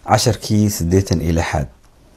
casharkii siddeetan iyo lixaad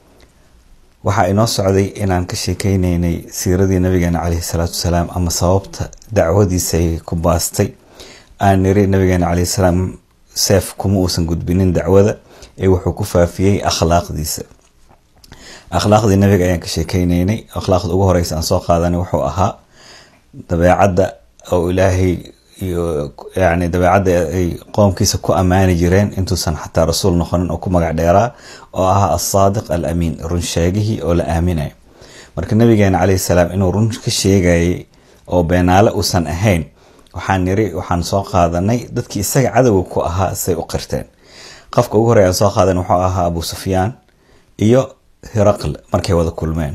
waxaa inoo socday inaan ka sheekeyneynay siiradii nabigeena caleyhi salaatu wasalaam ama sababta dacwadiisay ku baastay aan niri nabigeena caleyhi salaam seef kuma uusan gudbinin dacwada ee wuxuu ku faafiyey akhlaaqdiisa akhlaaqdii nabiga ayaan ka sheekeyneynay akhlaaqda ugu horeysa aan soo qaadanay wuxuu ahaa dabeecadda oo ilaahay iyo yani dabeecadda ay qoomkiisa ku ammaani jireen intuusan xataa rasuul noqonin oo ku magac dheeraa oo ahaa alsaadiq al amiin run sheegihii oo la aaminayo marka nabigeena caleyhi salaam inuu run ka sheegayay oo beenaale uusan ahayn waxaan niri waxaan soo qaadanay dadkii isaga cadowga ku ahaa say u qirteen qofka ugu horey aan soo qaadan wuxuu ahaa abu sufyaan iyo hiraql markay wada kulmeen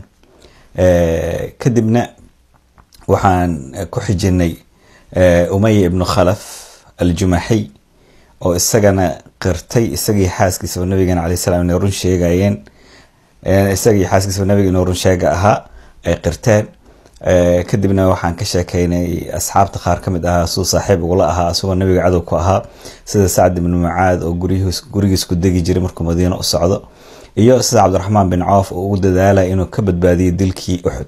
kadibna waxaan ku xijinay umaya ibnu khalaf aljumaxiy oo isagana qirtay isagii xaaskiisaba nabigeena caley salam inay run sheegayeen isagii xaaskiisaba nabiga inuu run sheega ahaa ay qirteen kadibna waxaan ka sheekeynay asxaabta qaar ka mid ahaa suu saaxiib ugula ahaa isagoo nabiga cadow ku ahaa sida sacd ibnu mucaad oo gurigiis ku degi jiray markuu madiino u socdo iyo sida cabdiraxmaan bin coof oo ugu dadaalaya inuu ka badbaadiyo dilkii uxud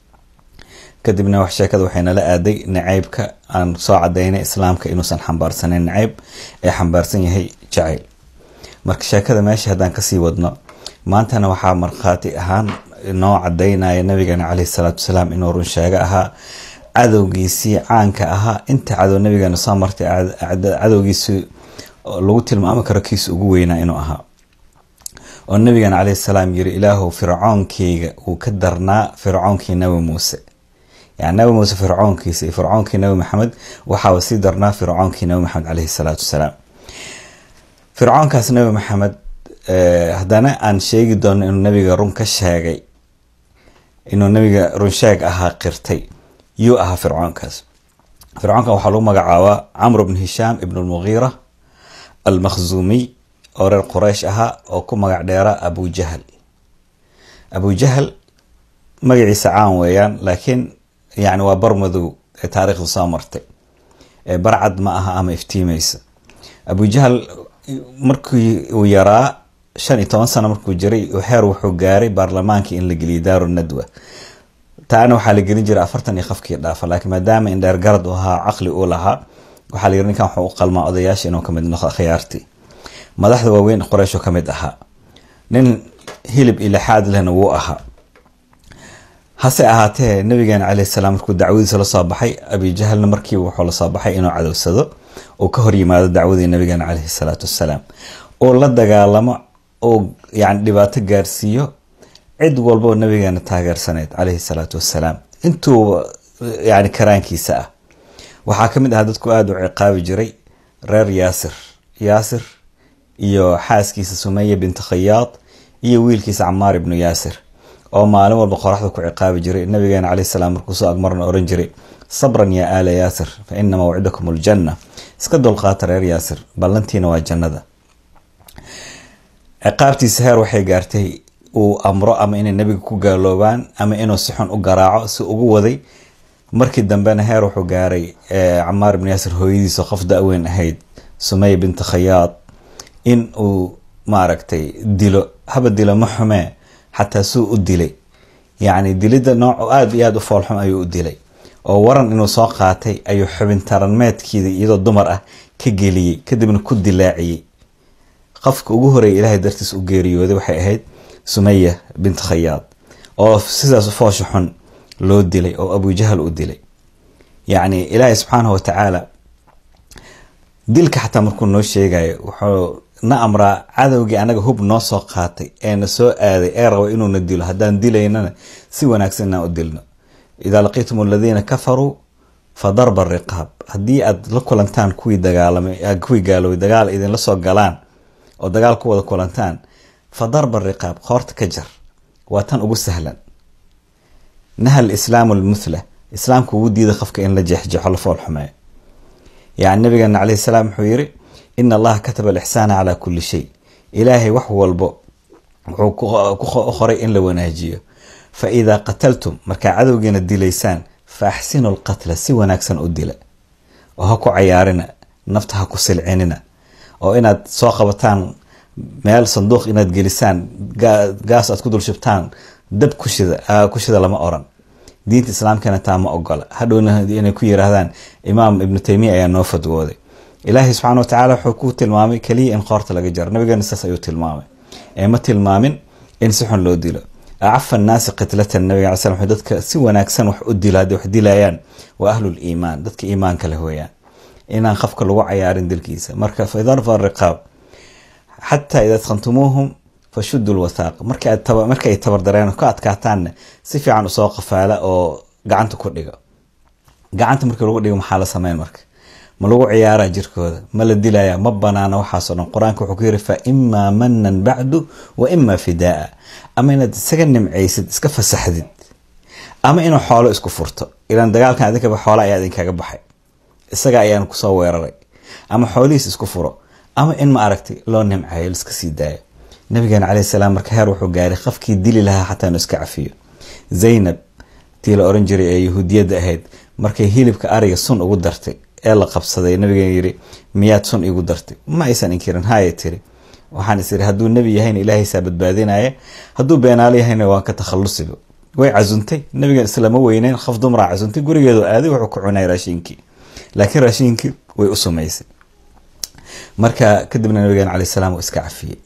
kadibna wax sheekada waxay nala aaday naceybka aan soo cadaynay islaamka inuusan xambaarsaneyn naceyb ee xambaarsan yahay jacayl marka sheekada meesha haddaan kasii wadno maantana waxaa markhaati ahaan noo cadaynaya nabigeena caleyhi salaatu wasalaam inuu run sheego ahaa cadowgiisii caanka ahaa inta cadow nabigeena soo martay cadowgiisii lagu tilmaami karo kiisa ugu weynaa inuu ahaa oo nabigeena caleyhi salaam yiri ilaahu fircoonkeyga uu ka darnaa fircoonkii nabi muuse yani nabi muuse fircoonkiisa iyo fircoonkii nabi maxamed waxaaba sii darnaa fircoonkii nabi maxamed caleyhi salaatu wasalaam fircoonkaas nabi maxamed haddana aan sheegi doono inuu nabiga run ka sheegay inuu nabiga runsheeg ahaa qirtay yuu ahaa fircoonkaas fircoonkan waxaa lagu magacaabaa camr bn hishaam ibn lmugiira almakhzuumiy oo reer quraysh ahaa oo ku magac dheera abu jahal abu jahal magaciisa caan weeyaan laakiin yani waa bar madow ee taariikhda soo martay barcad ma aha ama iftiimeysa abu jahal markii uu yaraa shan iyo toban sano markuu jiray heer wuxuu gaaray baarlamaankii in la geliyay daaru nadwa taana waxaa la gelin jiray afartan iyo qofkii dhaafa laakiin maadaama indheer garad u ahaa caqli uu lahaa waxaa la yiri ninkan wuxuu u qalmaa odayaasha inuu kamid noqdo khiyaartii madaxda waaweyn qoreysho ka mid ahaa nin hilib ilixaad lehna wuu ahaa hase ahaatee nabigeena caleyhi salaam markuu dacwadiisa lasoo baxay abijahalna markiiba wuxuu lasoo baxay inuu cadowsado uu ka hor yimaado dacwadii nabigeena caleyhi salaatu wassalaam uu la dagaalamo uu yani dhibaato gaarsiiyo cid walboo nabigeena taageersaneyd caleyhi salaatu wassalaam intuu yani karaankiisa ah waxaa kamid ahaa dadku aada u ciqaabi jiray reer yaasir yaasir iyo xaaskiisa sumaya binti khayaad iyo wiilkiisa camaar ibnu yaasir oo maalin walba qoraxda ku ciqaabi jiray nabigeena caleyhi salaam markuu soo agmarna oran jiray sabran yaa aala yaasir fa ina mawcidakum aljanna iska dulqaata reer yaasir ballantiina waa jannada ciqaabtiisa heer waxay gaartay uu amro ama inay nabiga ku gaaloobaan ama inuu si xun u garaaco si ugu waday markii dambena heer wuxuu gaaray camaar ibnu yaasir hooyadiisa qof da-weyn ahayd sumaya binti khayaad in uu maaragtay dilo haba dilo ma xumee xataa suu u dilay yacni dilidda nooc aada iyo aada u foolxum ayuu u dilay oo waran inuu soo qaatay ayuu xubin taranmeedkiida iyadoo dumar ah ka geliyey kadibna ku dilaaciyey qofka ugu horeeya ilaahay dartiis u geeriyooday waxay ahayd sumaya bint khayaad oo sidaas foosha xun loo dilay oo abujahal u dilay yacni ilaahay subxaanahu watacaala dilka xataa markuu noo sheegayo wuxuu na amraa cadowgii anaga hub noo soo qaatay ee na soo aaday ee raba inuuna dilo haddaan dilaynana si wanaagsan inaan u dilno idaa laqiitum aladiina kafaruu fa darba riqaab haddii aad la kulantaan kuwii dagaalamay kuwii gaaloobay dagaal idinla soo galaan oo dagaal ku wada kulantaan fa darba riqaab qoorta ka jar waa tan ugu sahlan nahal islaamu lmuthla islaamka ugu diida qofka in la jeexjeexo la fool xumeeyo yani nabigeena caleyhi salaam wuxuu yiri ina allaha kataba alixsaana calaa kulli shay ilaahay wax walbo wuxuu ku qoray in la wanaajiyo fa idaa qataltum markaa cadowgiina dilaysaan fa axsinu lqatla si wanaagsan u dila oo ha ku cayaarina nafta ha ku silcinina oo inaad soo qabataan meel sanduuq inaad gelisaan gaas aad ku dul shubtaan dab kushida kushida lama oran diinta islaamkana taa ma ogola hadhowna inay ku yiraahdaan imaam ibnu taymiya ayaa noo fadwooday ilaahay subxana watacaala wuxuu ku tilmaamay keliya in qoorta laga jaro nabigeena saas ayuu tilmaamay ee ma tilmaamin in si xun loo dilo acafa annaasi qitlatan nabiga ala slam dadka si wanaagsan wax u dilo hadday wax dilayaan waa ahlul iimaan dadka iimaanka leh weeyaan inaan qofka lagu cayaarin dilkiisa marka fadarfa riqaab xataa ida adkhantumuuhum fashudu lwathaaq marka ay tabardareen ka adkaataanna si fiican usoo qafaala oo gacanta ku dhiga gacanta markii lagu dhigo maxaa la sameyn marka ma lagu ciyaara jirkooda ma la dilaya ma banaana waxaasoo dhan qur-aanka wuxuu ku yiri fa imaa manan bacdu wa imaa fidaa ama inaad isaga nimcaysid iska fasaxdid ama inuu xoolo isku furto ilaan dagaalkan adinkaba xoola ayaa idinkaga baxay isaga ayaan kusoo weeraray ama xoolihiis isku furo ama in ma aragtay loo nimcayo liska sii daayo nabigeena caleyhi salaam marka heer wuxuu gaaray qofkii dili lahaa xataa inuu iska cafiyo zaynab tii la oran jiray ee yahuudiyadda ahayd markay hilibka ariga sun ugu dartay ee la qabsaday nabigeena yiri miyaad sun igu dartay ma aysan inkirin haya tiri waxaan is iri hadduu nebi yahayna ilaahaysaa badbaadinaya hadduu beenaalo yahayna waan ka takhalusiba way casuntay nabigan islama weyneyn qof dumraa casuntay gurigeedu aaday wuxuu ku cunay raashiinkii laakiin raashiinkii way u sumaysay marka kadibna nabigeena caleyh salaam uu iska cafiyey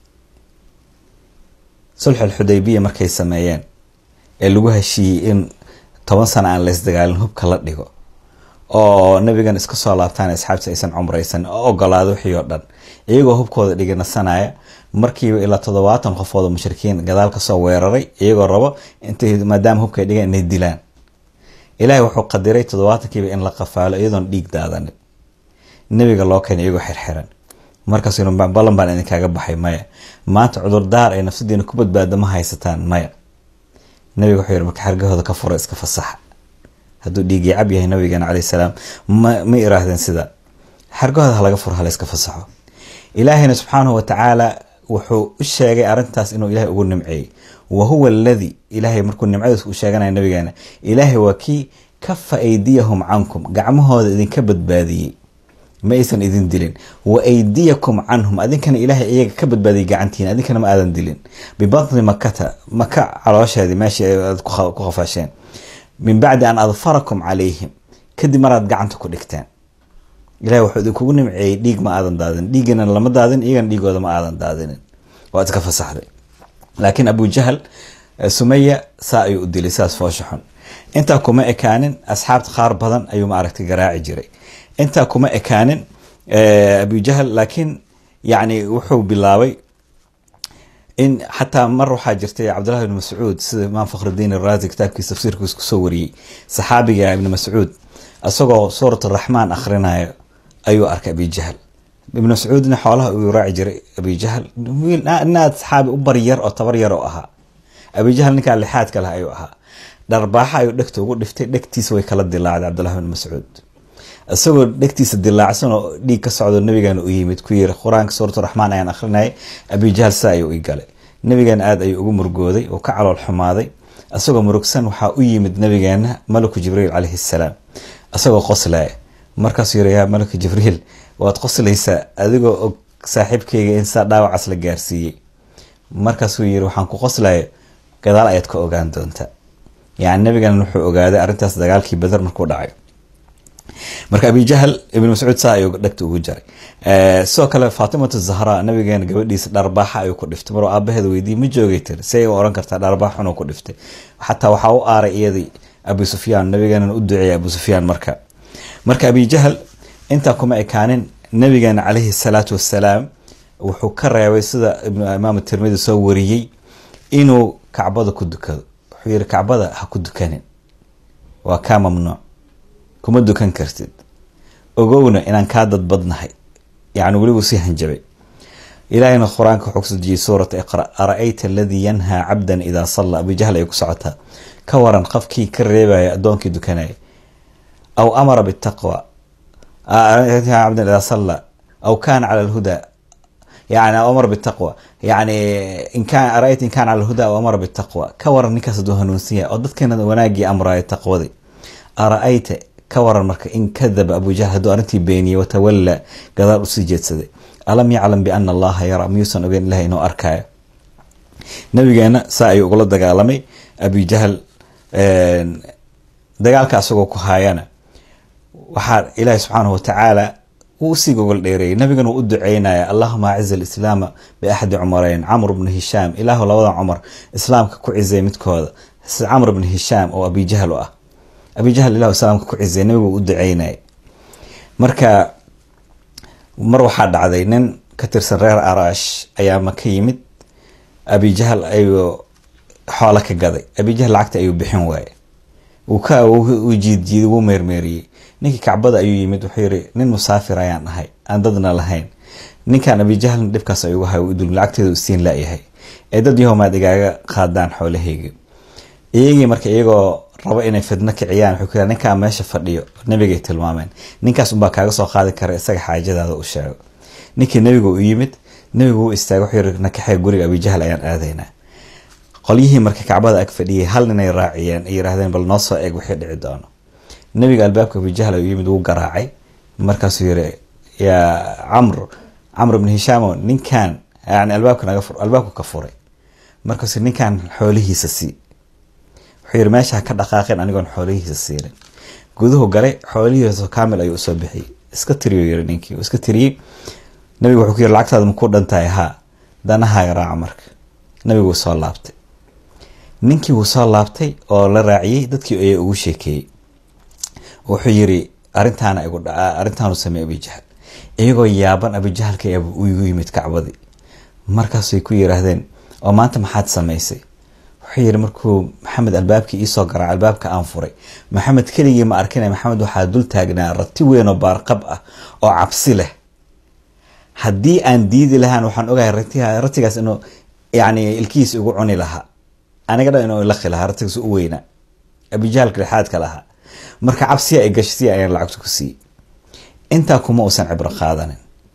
sulx alxudaybiya markay sameeyeen ee lagu heshiiyey in toban sano aan laysdagaalin hubka la dhigo oo nabigan iska soo laabtaan asxaabta aysan cumraysan oo ogolaada wixii oo dhan iyagoo hubkooda dhiganasanaya markiiba ilaa toddobaatan qofood oo mushrikiin gadaal kasoo weeraray iyagoo rabo intay maadaama hubkay dhigan inay dilaan ilaahay wuxuu qadiray toddobaatankiiba in la qafaalo iyadoon dhiig daadanin nabiga loo keenay iyagoo xirxiran markaas ballan baan idinkaaga baxay maya maanta cudurdaar ay nafsadiina ku badbaada ma haysataan maya nabiga wuxuu yiri marka xargahooda ka fura iska fasaxa hadduu dhiigii cab yahay nabigeena caleyh salaam ma ma iraahdeen sida xargahooda halaga furo halayska fasaxo ilaahayna subxaanahu watacaala wuxuu u sheegay arrintaas inuu ilahay ugu nimceeyey wa huwa aladi ilaahay markuu nimcadiis u sheeganaya nabigeena ilaahay waa kii kafa aydiyahum cankum gacmahooda idinka badbaadiyey ma aysan idin dilin wa aydiyakum canhum adinkana ilaahay iyaga ka badbaadiyay gacantiin adinkana ma aadan dilin bibatni makata maka caloosheedii meeshii aad ku qafaasheen min bacdi an adfarakum calayhim kadib maraad gacanta ku dhigteen ilahay wuxuu idinkugu nimceeyey dhiig ma aadan daadin dhiigana lama daadin iyagana dhiigooda ma aadan daadinin waad iska fasaxday laakiin abu jahal sumaya saa ayuu u dilay sidaas foosha xun intaa kuma ekaanin asxaabta qaar badan ayuu maaragtay garaaci jiray intaa kuma ekaanin abu jahal laakiin yani wuxuu bilaabay in xataa mar waxaa jirtay cabdullahi ibn mascuud sida imaam fakhrudiin araasi kitaabkiisa tafsiirkiis kusoo wariyey saxaabiga ibni mascuud isagoo suurat araxmaan akhrinayo ayuu arkay abi jahal ibn mascuudna xoolaha uu raaci jiray abi jahal inaad saxaabi u baryar oo tabar yar oo ahaa abi jahal ninkaa lixaadka leh ayuu ahaa dharbaaxa ayuu dhegta ugu dhiftay dhegtiisa way kala dilaacday cabdullahi ibn mascuud isagoo dhegtiisa dilaacsan oo dhiig ka socdo nabigeena u yimid ku yiri qur-aanka suuratu raxmaan ayaan akhrinayay abijahal saa ayuu i galay nabigeena aada ayuu ugu murgooday oo ka calool xumaaday isagoo murugsan waxaa u yimid nabigeena malaku jibriil caleyhi salaam isagoo qoslaya markaasuu yiri yaa malaku jibriil waad qoslaysaa adigoo og saaxiibkeyga in saa dhaawacaas la gaarsiiyey markaasuu yiri waxaan ku qoslaya gadaal ayaad ka ogaan doontaa yani nabigeena wuxuu ogaaday arrintaas dagaalkii badar markuu dhacay marka abi jahl ibn mascuud saa ayuu dhegta ugu jaray sidoo kale faatimatu zahra nabigeena gabadhiisa dharbaaxa ayuu ku dhiftay maruu aabaheeda weydiiyey ma joogay tiri say u oran kartaa dharbaax xunuu ku dhiftay xataa waxaa u aaray iyadii abu sufyaan nabigeena u duceeyay abu sufyaan marka marka abi jahl intaa kuma ekaanin nabigeena caleyhi salaatu wassalaam wuxuu ka reebay sida imaam tirmidi soo wariyey inuu kacbada ku dukado wuxuu yiri kacbada ha ku dukanin waa kaa mamnuuc kuma dukan kartid ogowna inaan kaa dadbadnahay yani welibu sii hanjabay ilahayna qur-aanka wuxuu kusoo dejiyey suurata iqra ara-ayta aladii yanhaa cabdan idaa salla abu jahl ay ku socotaa ka waran qofkii ka reebaya addoonkii dukanaya aw amara bitaqwa cabdan idaa salla aw kaana cala alhuda yani aw amara bitaqwa yani in kaan ara-ayta in kaana cala alhuda aw amara bitaqwa ka waran ninkaas hadduu hanuunsan yahay oo dadkeena wanaagii amraayo taqwadii ara-ayta ka waran marka in kadaba abu jahl hadduu arrintii beeniyey watawalla gadaal usii jeedsaday alam yaclam biana allaha yaraa miyuusan ogeyn ilahay inuu arkaayo nabigeena saa ayuu ugula dagaalamay abijahal dagaalka asagoo ku haayana waxaa ilaahi subxaanahu watacaala wuu usii gogol dheereeyay nabigana wuu u duceynaya allahuma aciz alislaama biaxadi cumareyn camr bnu hishaam ilaahu labada cumar islaamka ku cizay midkooda camr bnu hishaam oo abijahal u ah abijahal ilahu islaamka ku cizay nabigu wuu u duceynaya marka mar waxaa dhacday nin ka tirsan reer araash ayaa maka yimid abijahal ayuu xoolo ka gaday abijahal lacagta ayuu bixin waaye uu jiidjiiday wuu meermeeriyey ninkii kacbada ayuu yimid wuxuu yiri nin musaafir ayaan ahay aan dadna lahayn ninkan abijahlna dhibkaas ayugu hay dul lacagteeda siin layahay ee dad yahomaad igaaga qaadaan xoolahaygi iyagii marka iyagoo rabo inay fidno kiciyaan wuxuu ku ninkaa meesha fadhiyo nabigay tilmaameen ninkaas unbaa kaaga soo qaadi kara isaga xaajadaada u sheego ninkii nabiga u yimid nabigu u istaagay wuxuu yiri nakaxee guriga abijahl ayaan aadaynaa qolyihii marka kacbada ag fadhiyay hal ninay raaciyeen ay yiraahdeen bal noo soo eeg wixii dhici doono nabiga albaabka abijahl ayuu yimid wuu garaacay markaasuu yiri yaa camr camr ibn hishaamo ninkan yani albaabka naga fur albaabku ka furay markaasuu ninkan xoolihiisa sii wuxuu yiri meesha ka dhaqaaqeen anigoon xoolihiisa siinin guduhu galay xoolihiisa kaamil ayuu usoo bixiyey iska tiriyo yiri ninkii iska tiriyey nabigu wuxuu ku yiri lacagtaada makuu dhantahay haa danahaaga raaca marka nabigu wuu soo laabtay ninkii wuu soo laabtay oo la raaciyey dadkii ayaa ugu sheekeeyey wuxuu yiri arintaana igu dhaca arrintaanu sameey abijahal iyagoo yaaban abijahalka igu yimid kacbadii markaasay ku yiraahdeen oo maanta maxaad samaysay wuxuu yiri markuu maxamed albaabkii iisoo garaaca albaabka aan furay maxamed keligii ma arkina maxamed waxaa dul taagnaa rati weyn oo baarqab ah oo cabsi leh haddii aan diidi lahaan waxaan ogahay ratigaas inuu yani ilkihiis igu cuni lahaa aniga dhan inuu ilaqi lahaa ratigaas u weynaa abijahalka dhexaadka lahaa marka cabsiya ay gashay si ayaan lacagta ku siiyey intaa kuma uusan cibro qaadanin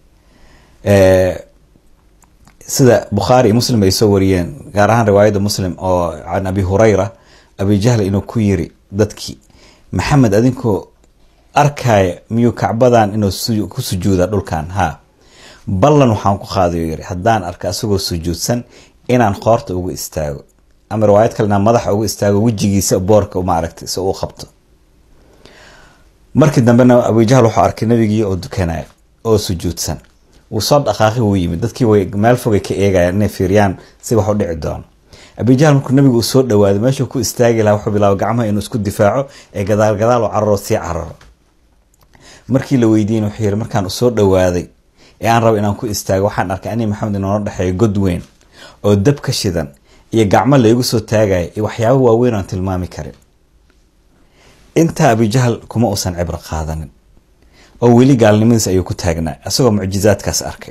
sida bukhaari iyo muslim ay soo wariyeen gaar ahaan riwaayadda muslim oo can abi hurayra abijahl inuu ku yiri dadkii maxamed adinkoo arkaya miyuu kacbadan inuu ku sujuuda dhulkan haa ballan waxaan ku qaadayo yiri haddaan arka asagoo sujuudsan inaan qoorta ugu istaago ama riwaayad kale inaan madaxa ugu istaago wejigiisa boorka maaragtay si uu qabto markii dambena abijahl wuxuu arkay nabigii oo dukanaya oo sujuudsan wuu soo dhaqaaqi wuu yimid dadkii way meel fogay ka eegayaan inay fiiriyaan si wax u dhici doono abijahl markuu nabigu uu soo dhawaaday meeshuu ku istaagi lahaa wuxuu bilaabay gacmaha inuu isku difaaco ee gadaal gadaal u cararo sii cararo markii la weydiin wuxuu yiri markaan usoo dhawaaday ee aan rabo inaan ku istaago waxaan arkay ani maxamed inoola dhexeeyo god weyn oo dab ka shidan iyo gacmo laygu soo taagaya iyo waxyaabo waaweyn aan tilmaami karin intaa abijahl kuma uusan cibro qaadanin oo weli gaalnimadiis ayuu ku taagnaa isagoo mucjizaadkaas arkay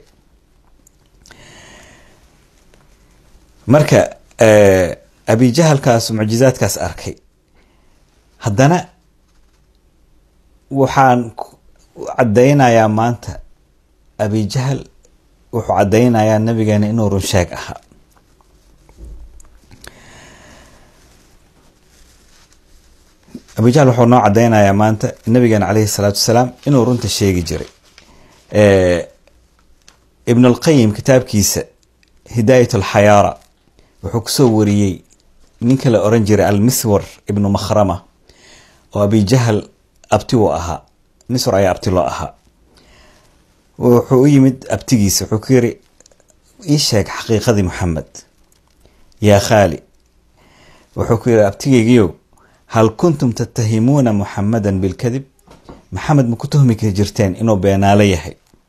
marka abijahalkaas mucjizaadkaas arkay haddana waxaan caddaynayaa maanta abijahal wuxuu caddaynayaa nabigeena inuu runsheeg ahaa abijahl wuxuu noo caddaynayaa maanta nabigeena caleyhi salaatu wasalaam inuu runta sheegi jiray ibn alqayim kitaabkiisa hidaayat alxayaara wuxuu kusoo wariyey ninka la oran jiray almiswar ibnu makhrama oo abijahal abti uu ahaa miswar ayaa abti loo ahaa wuxuu u yimid abtigiisa wuxuu ku yiri ii sheeg xaqiiqadii maxamed yaa khaali wuxuu ku yiri abtigeygiyow hal kuntum tattahimuuna muxamadan bilkadib maxamed ma ku tuhmi ka jirteen inuu beenaalo yahay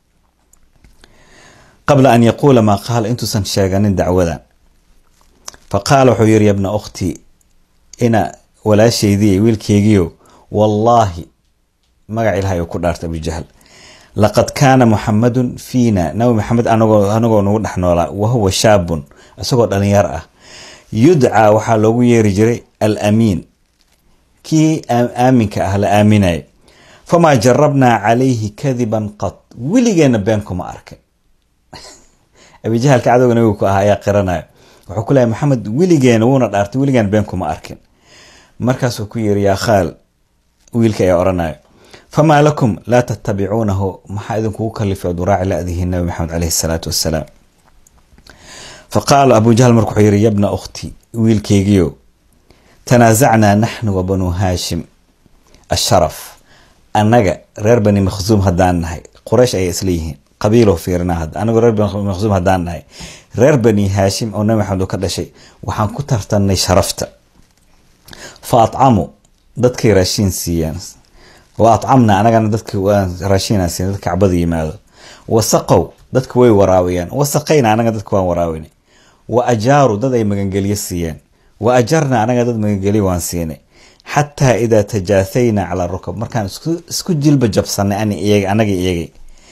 qabla an yaquula maa qaala intuusan sheeganin dacwadan fa qaala wuxuu yiri yabna ukhtii ina walaashaydiiy wiilkeygiyo wallaahi magac ilahay uu ku dhaartay abujahl laqad kaana muxamadun fiina nabi maxamed anagoo anagoo nagu dhex noolaa wahuwa shaabun isagoo dhalinyar ah yudcaa waxaa loogu yeeri jiray alamiin kii aaminka ah la aaminaya famaa jarabnaa calayhi kadiban qad weligeena been kuma arkin abijahalka cadowga nabigu ku ah ayaa qiranaya wuxuu ku leeyahy maxamed weligeena wuuna dhaartay weligeena been kuma arkin markaasuu ku yiri yaa khaal wiilka ayaa oranaya famaa lakum laa tattabicuunahu maxaa idinkugu kalifay ood uraaci la-dihiin nabi maxamed caleyhi salaatu wassalaam faqaala abu jahl marka wuxuu yihi yabna ukhti wiilkeygiyo tanaasacnaa naxnu wa banuu haashim asharaf annaga reer bani makhsuum haddaan nahay quraysh ayay isla yihiin qabiilo fiirina hadda anagu reer bani makhsuum haddaan nahay reer bani haashim oo nabi maxamed uu ka dhashay waxaan ku tartannay sharafta fa atcamu dadkay raashiin siiyaan wa atcamna anagana dadka waan raashiinaan siin dadka kacbada yimaado wasaqow dadka way waraawiyaan wasaqayna anaga dadka waan waraawinay wa ajaaru dad ay magangelyo siiyeen wa ajarna anaga dad magangelyo waan siinay xataa idaa tajaathayna calaa rukab markaan isku jilba jabsanay anaga iyagay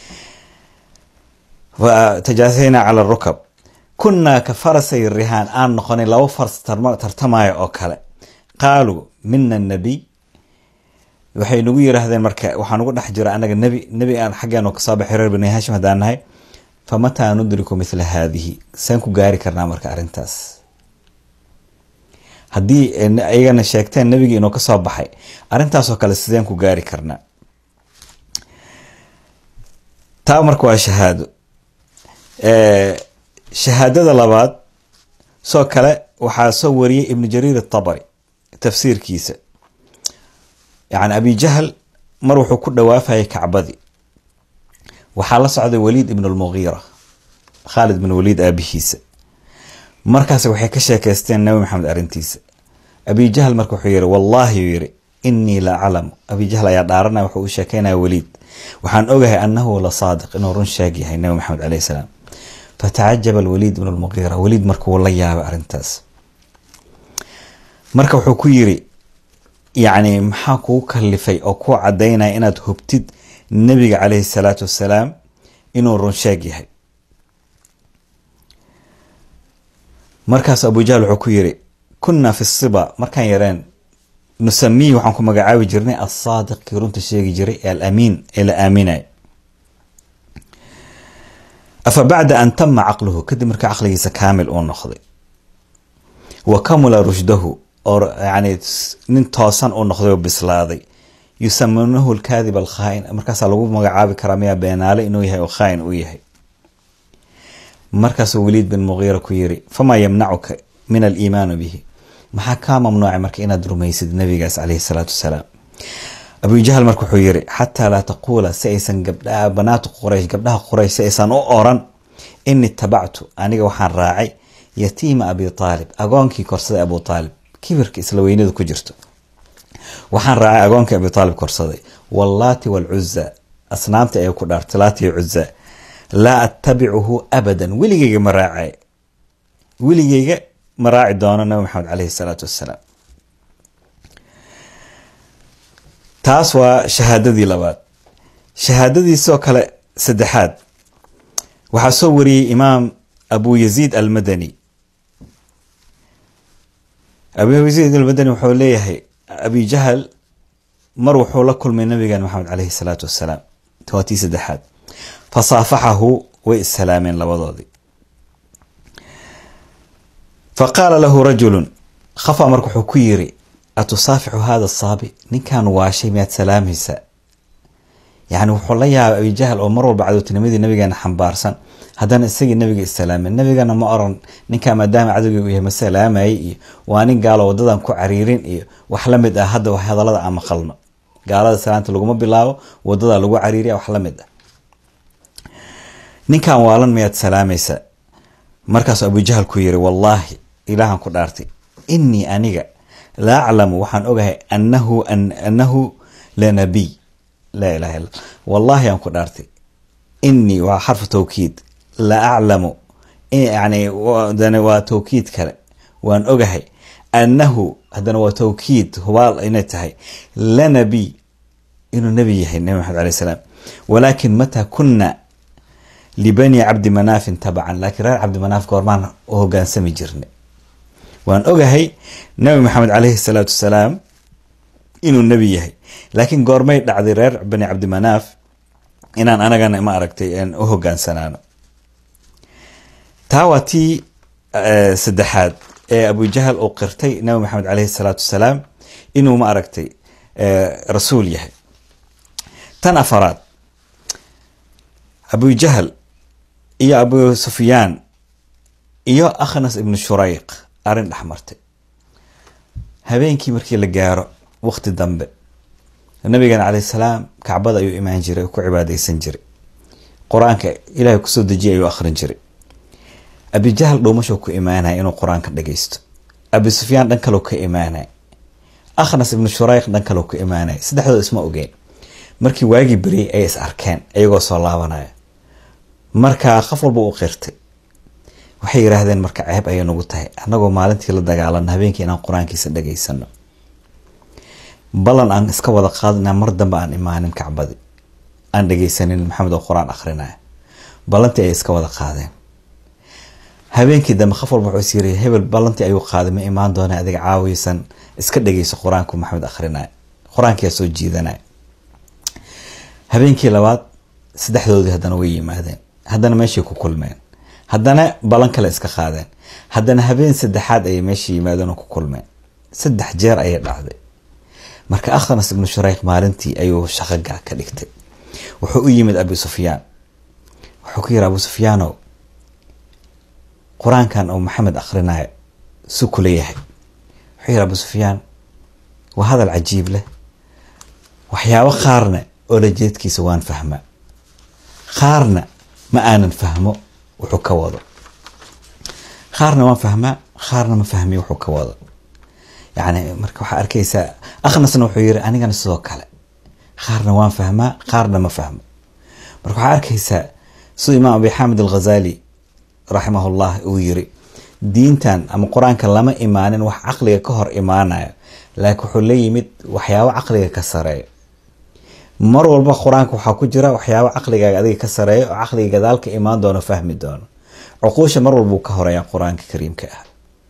tajaathayna cala rukab kunnaa ka farasay rihaan aan noqonay laba faras tartamaayo oo kale qaaluu mina nabiy waxay nagu yiraahdeen marka waxaa nugu dhex jira anaga nebi nebi aan xaggeenu kasoo baxay reer bani haashim haddaan nahay fa mataa nudriku mithla haadihi saan ku gaari karnaa marka arrintaas haddii iyagana sheegteen nebigii inuu kasoo baxay arrintaasoo kale sideen ku gaari karnaa taa marka waa shahaado shahaadada labaad soo kale waxaa soo wariyey ibnu jariir atabari tafsiirkiisa yani abi jahl mar wuxuu ku dhawaafayay kacbadii waxaa la socday waliid ibn lmugiira khaalid bin waliid aabihiisa markaas waxay ka sheekeysteen nabi maxamed arrintiisa abi jahl marka wuxuu yihi wallaahi uu yihi inii la aclamu abi jahl ayaa dhaaranaya wuxuu u sheekeynaya waliid waxaan ogahay anahu la saadiq inuu run sheeg yahay nabi maxamed caleyh salaam fatacajaba alwaliid ibn lmugiira waliid markuu la yaabay arrintaas marka wuxuu ku yiri yacni maxaa kugu kalifay oo kuu cadaynaya inaad hubtid nebiga caleyhi salaatu wassalaam inuu run sheeg yahay markaas abu jahl wuxuu ku yiri kunnaa fi siba markaan yareen nusamiyi waxaan ku magacaabi jirnay alsaadiq kii runta sheegi jiray ee alamiin ee la aaminay afa bacda an tama caqluhu kadib markaa caqligiisa kaamil uu noqday wa kamula rushdahu oo yani nin toosan uu noqday oo bislaaday yusamunahu alkaadib alkhaain markaasaa lagu magacaabi karaa miyaa beenaale inuu yahay oo khaain uu yahay markaasuu waliid bin mugiira ku yiri famaa yamnacuka min aliimaanu bihi maxaa kaa mamnuucay marka inaad rumaysid nabigaas caleyhi salaatu wasalaam abu jahl marka wuxuu yiri xataa laa taquula si aysan gabdhaha banaatu quraysh gabdhaha quraysh si aysan u oran ini tabactu aniga waxaan raacay yatiima abi aalib agoonkii korsaday abu aalib kibirka isla weynadu ku jirto waxaan raacay agoonkii abi aalib korsaday wallaati walcuza asnaamta ay ku dhaartay laati cuza laa attabicuhu abadan weligeyga ma raacay weligeyga ma raaci doono nabi maxamed caleyhi salaatu wassalaam taas waa shahaadadii labaad shahaadadiisoo kale saddexaad waxaa soo wariyey imaam abu yaziid almadani abu yaziid almadani wuxuu leeyahay abi jahl mar wuxuu la kulmay nabigan maxamed caleyhi salaatu wassalaam waa tii saddexaad fasaafaxahu way issalaameen labadoodii fa qaala lahu rajulun khafa marka wuxuu ku yiri atusaafixu hada saabi ninkan waashay miyaad salaamaysaa yani wuxuu la yaabay abi jahl oo mar walba cadowtinimadii nabigeena xambaarsan haddana isagii nabiga islaamay nabigana ma oran ninkaa maadaama cadowgii u yahay ma salaamayay iyo waa nin gaalo wadadan ku cariirin iyo wax la mid ah hadda hadalada aan maqalno gaalada salaanta laguma bilaabo wadada lagu cariiriya wax la mid ah ninkan waalan miyaad salaamaysaa markaasuu abu jahl ku yiri wallaahi ilaahan ku dhaartay inii aniga la aclamu waxaan ogahay anahu anahu lanabiy laa ilaha illa wallahi aan ku dhaartay inii waa xarfu tawkiid la aclamu yani waa tawkiid kale waan ogahay anahu haddana waa tawkiid hubaal inay tahay lanabiy inuu nebi yahay nabi maxamed alay salaam walaakin mataa kuna libani cabdi manaafin tabacan laakiin reer cabdi manaaf goormaan u hogaansami jirnay waan ogahay nabi maxamed caleyhi salaatu wasalaam inuu nebi yahay laakiin goormay dhacday reer bani cabdimanaaf inaan anagana ma aragtay u hogaansanaano taa waa tii saddexaad ee abu jahl uu qirtay nabi maxamed caleyhi salaatu wasalaam inuu ma aragtay rasuul yahay tan afaraad abu jahl iyo abu sufyaan iyo akhnas ibnu shurayq arrin dhex martay habeenkii markii la gaaro waqti dambe nabigeena calayh salaam kacbada ayuu imaan jiray oo ku cibaadeysan jiray qur-aanka ilaahay kusoo dejiyay ayuu akhrin jiray abijahl dhuumasho ku imaanaya inuu qur-aanka dhageysto abi sufyaan dhan kaloo ka imaanay akhnas ibnu shurayq dhan kaloo ka imaanay saddexdooda isma ogeen markii waagii beriyey ay is arkeen iyagoo soo laabanaya markaa qof walba u qirtay waxay yiraahdeen marka ceeb ayay nagu tahay annagoo maalintii la dagaalano habeenkii inaan qur-aankiisa dhageysano ballan aan iska wada qaadina mar dambe aan imaanin kacbadi aan dhegeysanin maxamed oo qur-aan akrinaya ballantii ay iska wada qaadeen habeenkii dambe qof walba wuxuu is yiri hebel ballantii ayuu qaaday ma imaan doona adiga caawiysan iska dhegeyso qur-aanku maxamed akrinaya qur-aankiyaa soo jiidanaya habeenkii labaad saddexdoodii haddana way yimaadeen haddana meeshay ku kulmeen haddana ballan kale iska qaadeen haddana habeen saddexaad ayay meesha yimaadeen oo ku kulmeen saddex jeer ayay dhacday marka akhnas ibnu shurayq maalintii ayuu shaqaga ka dhigtay wuxuu u yimid abu sufyaan wuxuu ku yiri abu sufyaanow qur-aankan oo maxamed akhrinayo su kula yahay wuxuu yiri abu sufyaan waa hadal cajiib leh waxyaabo qaarna oola jeedkiisa waan fahmaa qaarna ma aanan fahmo wuxuu ka wado qaarna waan fahmaa qaarna ma fahmiyo wuxuu ka wado yani marka waxaa arkaysaa akhnasna wuxuu yiri anigana sidoo kale qaarna waan fahmaa qaarna ma fahmo marka waxaa arkaysaa siduu imaam abi xaamid alghazali raximahullah uu yiri diintan ama qur-aanka lama imaanin wax caqliga ka hor imaanayo laakiin wuxuu la yimid waxyaabo caqliga ka sareeyo mar walba qur-aanka waxaa ku jira waxyaabo caqligaaga adiga ka sareeyo oo caqliga gadaalka imaan doono fahmi doono cuquusha mar walbuu ka horeeyaa qur-aanka kariimka ah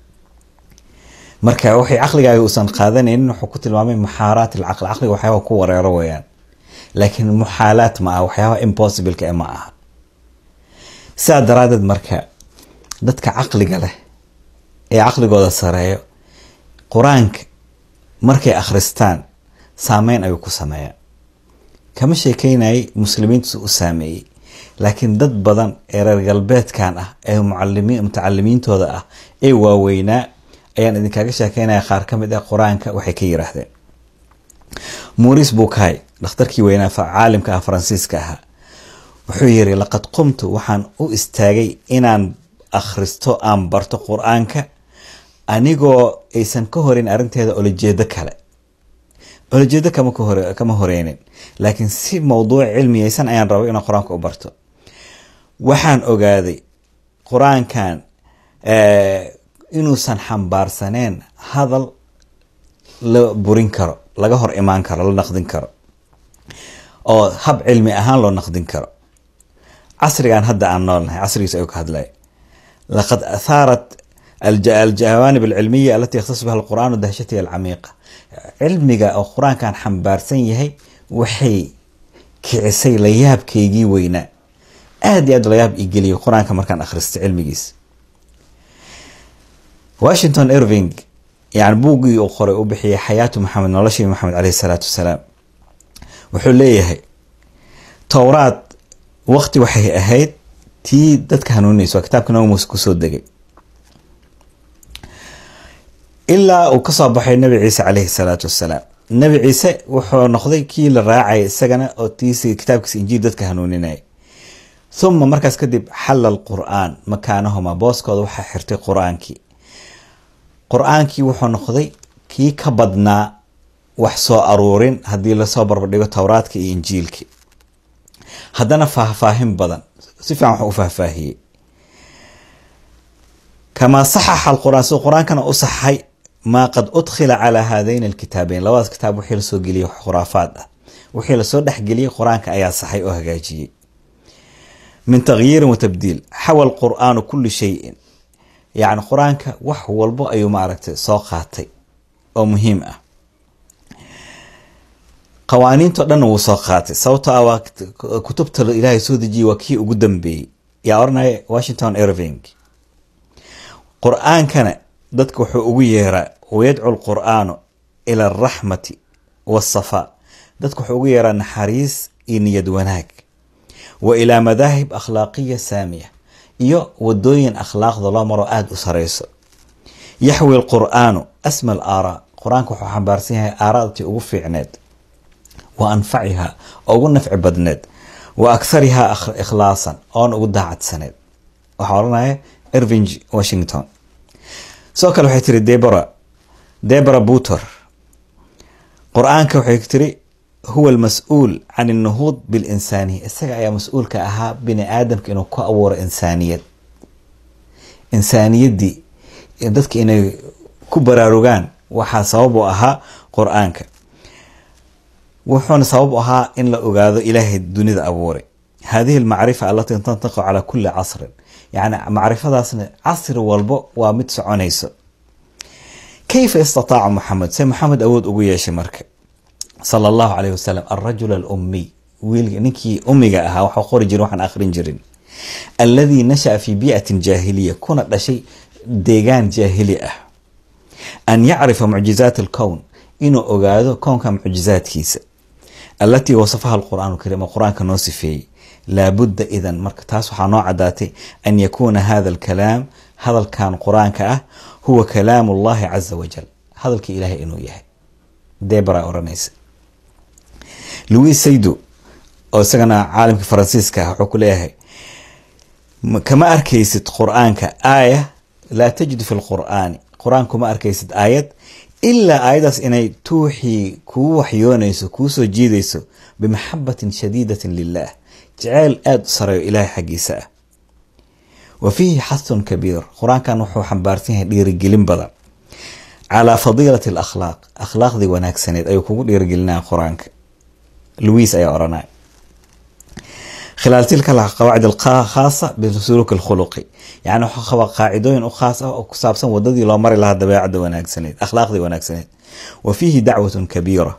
marka waxay caqligaaga uusan qaadanaynin wuxuu ku tilmaamay muxaaraat alcaqli caqliga waxyaaba ku wareero weyaan laakiin muxaalaat ma aha waxyaaba impossibleka ma aha sidaa daraadeed marka dadka caqliga leh ee caqligooda sareeyo qur-aanka markay akhristaan saameyn ayuu ku sameeyaa kama sheekeynayay muslimiintu u saameeyey laakiin dad badan ee reer galbeedkan ah ee mutacalimiintooda ah ee waaweynaa ayaan idinkaga sheekeynaya qaar ka mid ah qur-aanka waxay ka yiraahdeen muris bukai dhakhtarkii weynaa caalimka ah faransiiska ahaa wuxuu yiri laqad qumtu waxaan u istaagay inaan akhristo aan barto qur-aanka anigoo aysan ka horeyn arrinteeda olajeedo kale olajeedo kama horeynin laakiin si mawduuc cilmiyeysan ayaan rabay inaan qur-aanka u barto waxaan ogaaday qur-aankan inuusan xambaarsaneen hadal la burin karo laga hor imaan karo la naqdin karo oo hab cilmi ahaan loo naqdin karo casrigan hadda aan noolnahay casrigiis ayuu ka hadlaya laqad athaarat aljawaanib alcilmiya alati yakhtasu biha alqur'aan dahshatiha alcamiiqa cilmiga oo qur-aankan xambaarsan yahay waxay kicisay layaabkaygii weynaa aada iyo aad layaab igeliyay qur-aanka markaan akhristay cilmigiis washington irving yani buuggii uu qoray u bixiyay xayaatu maxamed noloshii maxamed caleyhi salaatu wasalaam wuxuu leeyahay towraad waqti waxay ahayd tii dadka hanuuninaysa waa kitaabka nabi muuse kusoo degay ilaa uu kasoo baxay nabi ciise caleyhi salaatu wasalaam nabi ciise wuxuu noqday kii la raacaya isagana oo tiisi kitaabkiisa injiil dadka hanuuninaya uma markaas kadib xalla alqur-aan makaanahuma booskooda waxaa xirtay qur-aankii qur-aankii wuxuu noqday kii ka badnaa wax soo aruurin haddii lasoo barbardhigo towraadka iyo injiilki haddana faahfaahin badan si fiican wax u faahfaahiyey kamaa saxaxa alqur-aan siduu qur-aankana u saxay maa qad udkhila calaa haadayn alkitaabeyn labadaas kitaab wixii lasoo geliyey khuraafaad ah wixii lasoo dhexgeliyey qur-aanka ayaa saxay oo hagaajiyey min takhyiirin wa tabdiil xawa alqur'aanu kulli shayin yacni qur-aanka wax walbo ayuu maaragtay soo qaatay oo muhiim ah qawaaniintao dhanna wuu soo qaatay sababtoo ah waa kutubta ilaahay soo dejiyey waa kii ugu dambeeyey yaa oranaya washington irving qur-aankana dadka wuxuu ugu yeeraa wayadcu lqur'aanu ila alraxmati waasafaa dadka wuxuu ugu yeeraa naxariis iyo niyad wanaag wa ilaa madaahib akhlaaqiya saamiya iyo wadooyin akhlaaqda loo maro aada u sareyso yaxwi lqur'aanu asma al aaraa qur-aanka wuxuu xambaarsan yahay aaraadtii ugu fiicneed wa anfacihaa oo ugu nafci badneed wa akharihaa ikhlaasan oona ugu daacadsaneed waxaa odhanaya irving washington sidoo kale waxay tiri debora debora butor qur-aanka waxay tiri huwa almas-uul can alnuhuud bilinsaaniya isaga ayaa mas-uulka ahaa bini aadamka inuu ku abuuro insaaniyad insaaniyaddii dadka inay ku baraarugaan waxaa sabab u ahaa qur-aanka wuxuuna sabab u ahaa in la ogaado ilaahay dunida abuuray hadihi almacrifa alatii tantiqu calaa kulli casrin yacni macrifadaasna casri walbo waa mid soconayso kayfa istataaca maxamed se maxamed awood ugu yeeshay marka sala allahu caleyh wasalam alrajul alummiy wiilka ninkii ummiga ahaa waxuu qori jirin waxaan akhrin jirin alladii nasha'a fii bii'atin jaahiliya kuna dhashay deegaan jaahili ah an yacrifa mucjizaat alkown inuu ogaado kownka mucjizaadkiisa allatii wasafaha alqur'aan kariim oo qur-aanka noo sifeeyey laabudda idan marka taas waxaa noo caddaatay an yakuuna hada alkalaam hadalkan qur-aanka ah huwa kalaamu allahi caza wajal hadalka ilaahay inuu yahay debra oranaysa louis saydo oo isagana caalimka faransiiska ah wuxuu ku leeyahay kama arkaysid qur-aanka aaya laa tajidu fi lqur'aani qur-aan kuma arkaysid aayad ilaa aayadaas inay tuuxii kuu waxyoonayso kuu soo jiidayso bimaxabatin shadiidatin lilah jeceyl aada u sareeyo ilaahay xaggiisa ah wa fiihi xathun kabiir qur-aankan wuxuu xambaarsan yahay dhiirigelin badan calaa fadiilati alakhlaaq akhlaaqdii wanaagsaneed ayuu kugu dhiirigelinaya qur-aanka louis ayaa oranaya khilaal tilka qawaacid alkhaasa bisuluuk alkhuluqi yani wuxuu qabaa qaacidooyin u khaas ah oo ku saabsan wadadii loo mari lahaa dabeecadda wanaagsaneed akhlaaqdii wanaagsaneed wa fiihi dacwatun kabiira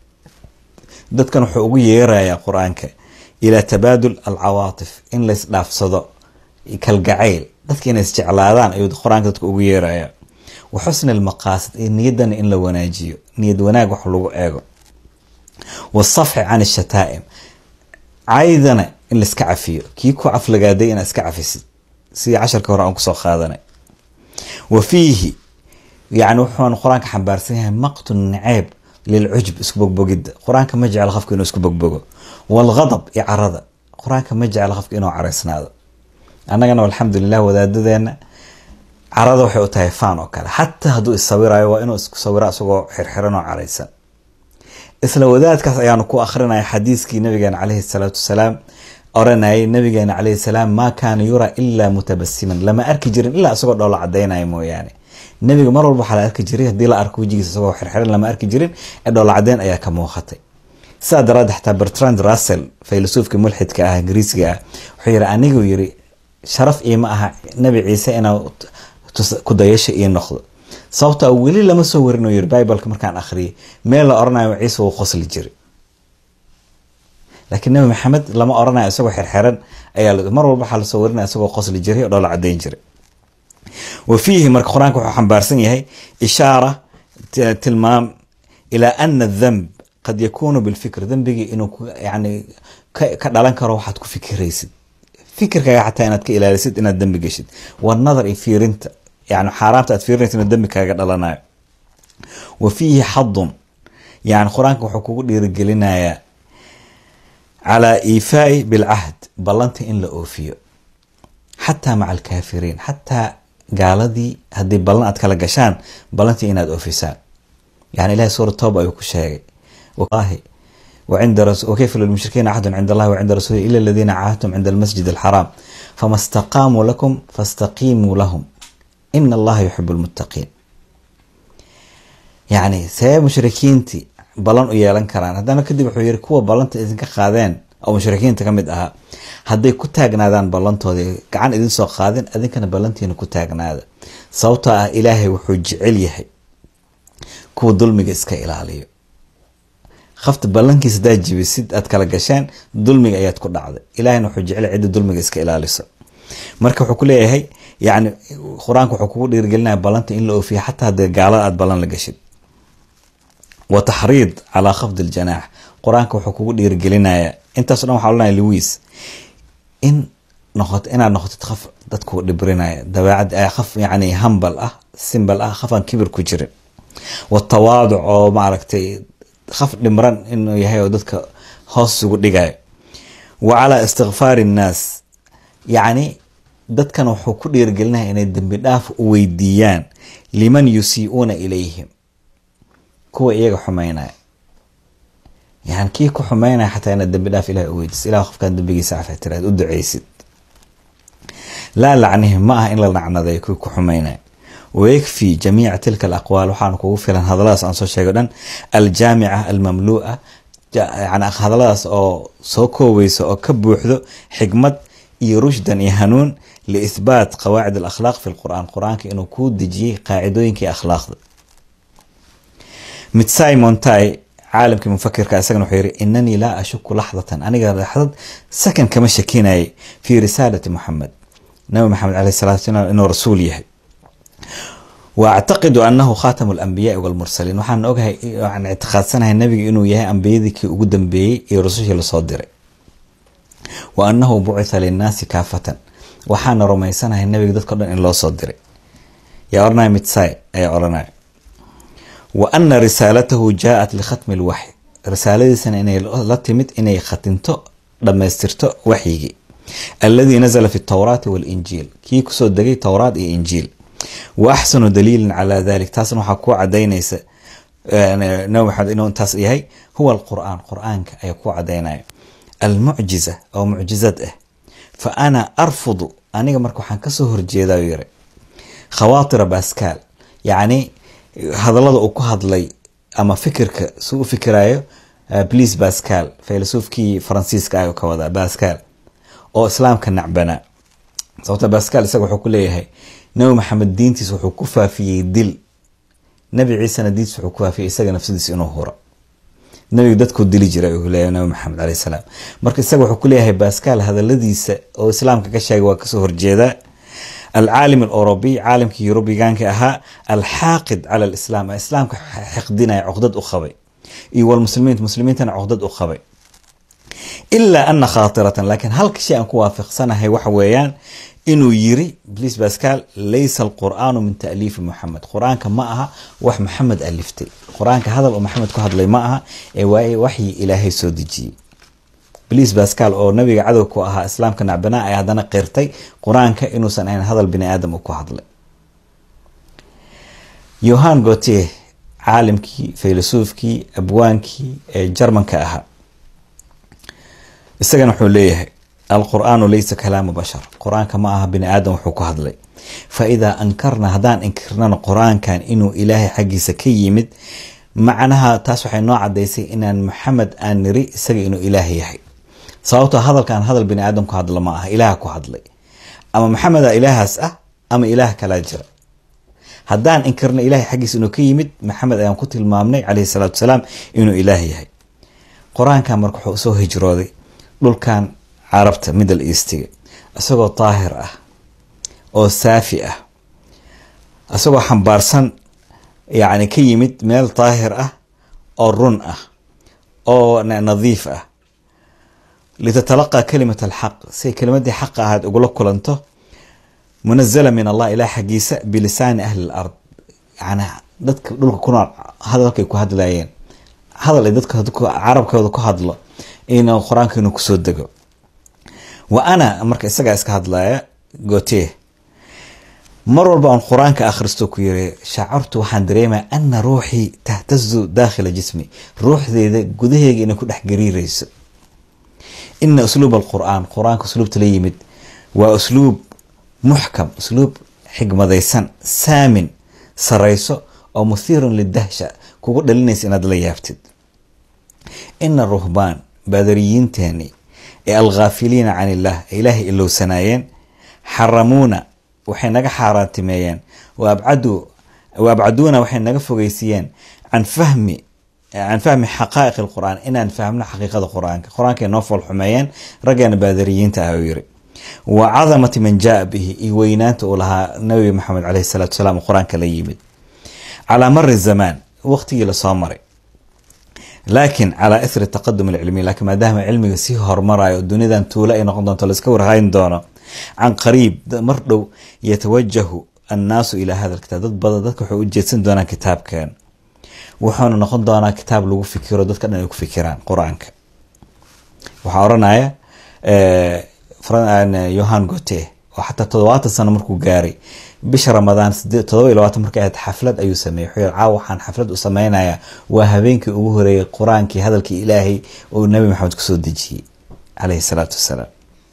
dadkan wuxuu ugu yeerayaa qur-aanka ilaa tabaadul alcawaatif in lays dhaafsado kalgacayl dadka inay isjeclaadaan ayuu qur-aanka dadka ugu yeeraya wa xusni almaqaasid iyo niyadana in la wanaajiyo niyad wanaag wax lagu eego wasafxi can ashataa'im caydana in laiska cafiyo kii ku caflagaaday inaad iska cafisid sidii casharka hore aan kusoo qaadanay wa fiihi yani wuxuuna qur-aanka xambaarsan yahay maqtu naceeb lilcujb isku bogbogidda qur-aanka ma jeclo qofka inuu isku bogbogo walghadab iyo carada qur-aanka ma jeclo qofka inuu caraysnaado annagana alxamdulilah wadaadadeena carada waxay u tahay faan oo kale xataa hadduu isawirayo waa inuu isku sawiro isagoo xirxiran oo caraysan isla wadaadkaas ayaanu ku akrinaya xadiiskii nabigeena caleyhi salaatu wasalaam oranayay nabigeena caleyhi salaam maa kaana yuraa ilaa mutabasiman lama arki jirin ilaa isagoo dhoola cadaynaya mooyaane nebiga mar walba waxaa la arki jiray haddii la arko wejigiisa isagoo xirxiran lama arki jirin ee dhoola cadeyn ayaa ka muuqatay sidaa daraaddeed xataa bertrand russell faylasufka mulxidka ah ingiriisiga ah wuxuu yiri aniguu yiri sharaf iima aha nebi ciise inaa ku dayasha ii noqdo sababtaa weli lama soo warin yiri bibleka markaan akhriyay meel la oranayo ciise wuu qosli jiray laakiin nebi maxamed lama oranayo isagoo xirxiran ayaa mar walba waxaa lasoo warinaya isagoo qosli jiray oo dhoola cadeyn jiray wa fiihi marka qur-aanka wuxuu xambaarsan yahay ishaara tilmaam ilaa ana adhanb qad yakuunu bilfikr dembigii inuu yani ka dhalan karo waxaad ku fikiraysid fikirkaaga xataa inaad ka ilaalisid inaad dembi geshid wanadar iyo fiirinta yani xaaraamta aad fiirinaysa inuu dembi kaaga dhalanayo wa fiihi xadun yani qur-aanka wuxuu kugu dhiirigelinayaa calaa iifaai bilcahd ballanta in la oofiyo xataa maca alkaafiriin xataa gaaladii haddii ballan aad kala gashaan ballantii inaad oofisaan yani ilahay suura tooba ayuu ku sheegay وkيف للمشhركين عهد عند الله وعند رسوله إلا الذين عاهدتم عند المسجد الحرام فما استقاموا لكم فاستقيموا لهم إن الله يحب المتقين يعني see mushrikiintii balan u yeelan karaan haddana kadib wuxuu yiri kuwa ballanta idinka qaadeen oo mushrikiinta ka mid ahaa hadday ku taagnaadaan ballantoodii gacan idin soo qaadin idinkana ballantiina ku taagnaada sababtoo ah ilaahay wuxuu jecel yahay kuwa dulmiga iska ilaaliyo qafta ballankiisa hadaad jibisid aad kala gasheen dulmiga ayaad ku dhacday ilahina wuxuu jecel cidda dulmiga iska ilaaliso marka wuxuu ku leeyahay yani qur-aanka wuxuu kugu dhiirigelinaya ballanta in la oofiya xataa hadee gaalada aad ballan la gashid wa taxriid calaa khafdi aljanaax qur-aanka wuxuu kugu dhiirigelinayaa intaaso dhan waxa ohanaya lewis in noqoto inaad noqotid qof dadku dhibrinaya dabeecad qof yani hambal ah simbal ah qof aan kibir ku jirin watawaaduc oo maaragtay qof dhimran inuu yahay oo dadka hoos ugu dhigayo wa calaa istikfaari innaas yacni dadkan wuxuu ku dhiirgelinaya inay dembi dhaaf u weydiiyaan liman yusii'uuna ilayhim kuwa iyaga xumaynaya yani kii ku xumaynaya xataa inaad dembi dhaaf ilahi u weydiiso ilah qofkaan dembigiisa cafa tiraad u duceysid laa lacnihim ma aha in la nacnaday kuwii ku xumaynaya wayakfi jamiica tilka alaqwaal waxaana kugu filan hadalladaas aan soo sheego dhan aljaamica almamluu'a yani hadalladaas oo soo koobeyso oo ka buuxdo xikmad iyo rushdan iyo hanuun liithbaat qawaacid alakhlaaq fi lqur'aan qur-aanka inuu kuu dejiyey qaacidooyinkii akhlaaqda mitsai montai caalamkii mufakirka isagana wuxuu yiri inanii laa ashuku laxdatan aniga laxdad sakan kama shakinayay fi risaalati muxamed nabi maxamed caleyh salatu salaam inuu rasuul yahay wa actaqidu anahu khatamu alambiyaai walmursaliin waxaan ogahay waxaan ictiqaadsanahay nabiga inuu yahay ambiyadii kii ugu dambeeyey iyo rasushii lasoo diray wa anahu bucitha linnaasi kaafatan waxaana rumaysanahay nabiga dadkao dhan in loo soo diray yaa oranaya mitsai ayaa oranaya wa ana risaalatahu jaaat likhatmi lwaxy risaaladiisana inay la timid inay khatinto dhammaystirto waxyigii alladii nazla fi towraati walinjiil kii kusoo degay towraat iyo injiil wa axsanu daliilin calaa dalik taasna waxaa ku cadaynaysa nabi maxamed inuu intaas yahay huwa alqur'aan qur'aanka ayaa ku cadaynaya almucjiza oo mucjizad ah fa ana arfudu aniga marka waxaan kasoo horjeedaa yiri khawaatira baskaal yacni hadallada uu ku hadlay ama fikirka su u fikirayo bliis bascal filosofkii faransiiska ah ka wadaa bascal oo islaamka nacbanaa sababta bascal isaga wuxuu ku leeyahay nabi maxamed diintiis wuxuu ku faafiyey dil nabi ciisena diintiis wuxuu ku faafiyey isaga nafsadiis inuu huro nabiga dadkuu dili jiray uu leeyahay nabi maxamed caleyh salaam marka isaga wuxuu ku leeyahay bascal hadaladiisa oo islaamka ka sheegay waa kasoo horjeedaa alcaalim alurubiy caalimkii yurubigaanka ahaa alxaaqid cala alislaam islaamka xiqdinaya cuqdad u qabay iyo walmuslimiin muslimiintana cuqdad u qabay ilaa ana khaatiratan laakiin halka shay aan ku waafiqsanahay waxa weeyaan inuu yiri bliis bascal laysa alqur'aanu min taaliifi muxamed qur-aanka ma aha wax maxamed aliftay qur-aanka hadal oo maxamed ku hadlay ma aha ee waa waxyi ilaahay soo dejiyey bliis bascal oo nabiga cadow ku ahaa islaamka nacbanaa ay haddana qirtay qur-aanka inuusan ahayn hadal bini aadam uu ku hadlay yohan gote caalimkii filosoofkii abwaankii ee jarmanka ahaa isagana wuxuu leeyahay alqur'aanu laysa kalaamu bashar qur-aanka ma aha bini aadam wuxuu ku hadlay fa idaa ankarna haddaan inkirnana qur-aankan inuu ilaahay xaggiisa ka yimid macnaha taas waxay noo cadaysay inaan maxamed aan niri isaga inuu ilaah yahay sababtoo hadalkan hadal bini aadam ku hadla ma aha ilaah ku hadlay ama maxameda ilaahaas ah ama ilaah kalaa jira haddaan inkirna ilahay xaggiisa inuu ka yimid maxamed ayaan ku tilmaamnay caleyhi salaatu wasalaam inuu ilaah yahay qur-aankan marka wuxuu soo hijrooday dhulkan carabta middle eastiga isagoo daahir ah oo saafi ah isagoo xambaarsan yacni ka yimid meel daahir ah oo run ah oo nadiif ah litatalaqaa kalimat alxaq siay kelimadii xaqa ahayd ugula kulanto munazala min allah ilah xaggiisa bilisaani ahli lard yani dadka dhulka ku nool hadalkay ku hadlayeen hadal ay dadka carabkooda ku hadlo in qur-aanka inuu kusoo dego wa ana marka isagaa iska hadlaya gote mar walba aan qur-aanka akhristo ku yiri shacartu waxaan dareemaya ana ruuxii tahtazu daakhila jismi ruuxdeeda gudaheyga inay ku dhex gariireyso ina usluub alqur'aan qur-aanka usluubta la yimid waa usluub muxkam usluub xigmadaysan saamin sarayso oo muhiirun lidahsha kugu dhalinaysa inaad la yaabtid ina ruhbaan baadariyiinteeni ee alghaafiliina can illah ee ilaahay ilowsanaayeen xaramuuna waxay naga xaaraantimeeyeen wa abcaduuna waxay naga fogeysiiyeen can fahmi can fahmi xaqaa'iq alqur'aan inaan fahmno xaqiiqada qur-aanka qur-aankay noo foolxumeeyeen raggeena baadariyiinta ah uu yiri wa cadamati man jaa bihi iyo weynaanta uu lahaa nabi maxamed caleyhi salaatu wasalaam qur-aanka la yimid calaa mari zamaan waqtigii lasoo maray laakin calaa ithri taqadum alcilmiy laakiin maadaama cilmiga sii hormarayo dunidan tuulo ay noqon doonto laiska warhayn doono can qariib mar dhow yatawajahu annaasu ilaa hada alkitaab dad badan dadka waxay u jeedsan doonaan kitaabkan wuxuuna noqon doonaa kitaab lagu fikiro dadka dhan ay ku fikiraan qur-aanka waxaa oranaya yohan gote oo xataa toddobaatan sano markuu gaaray bisha ramadaan todoba iyo labaatan markay ahayd xaflad ayuu sameeyey wuxuu yiri caawa waxaan xaflad u sameynayaa waa habeenkii ugu horeeyay qur-aankii hadalkii ilaahay oo nabi maxamed kusoo dejiyey caleyhi salaatu wassalaam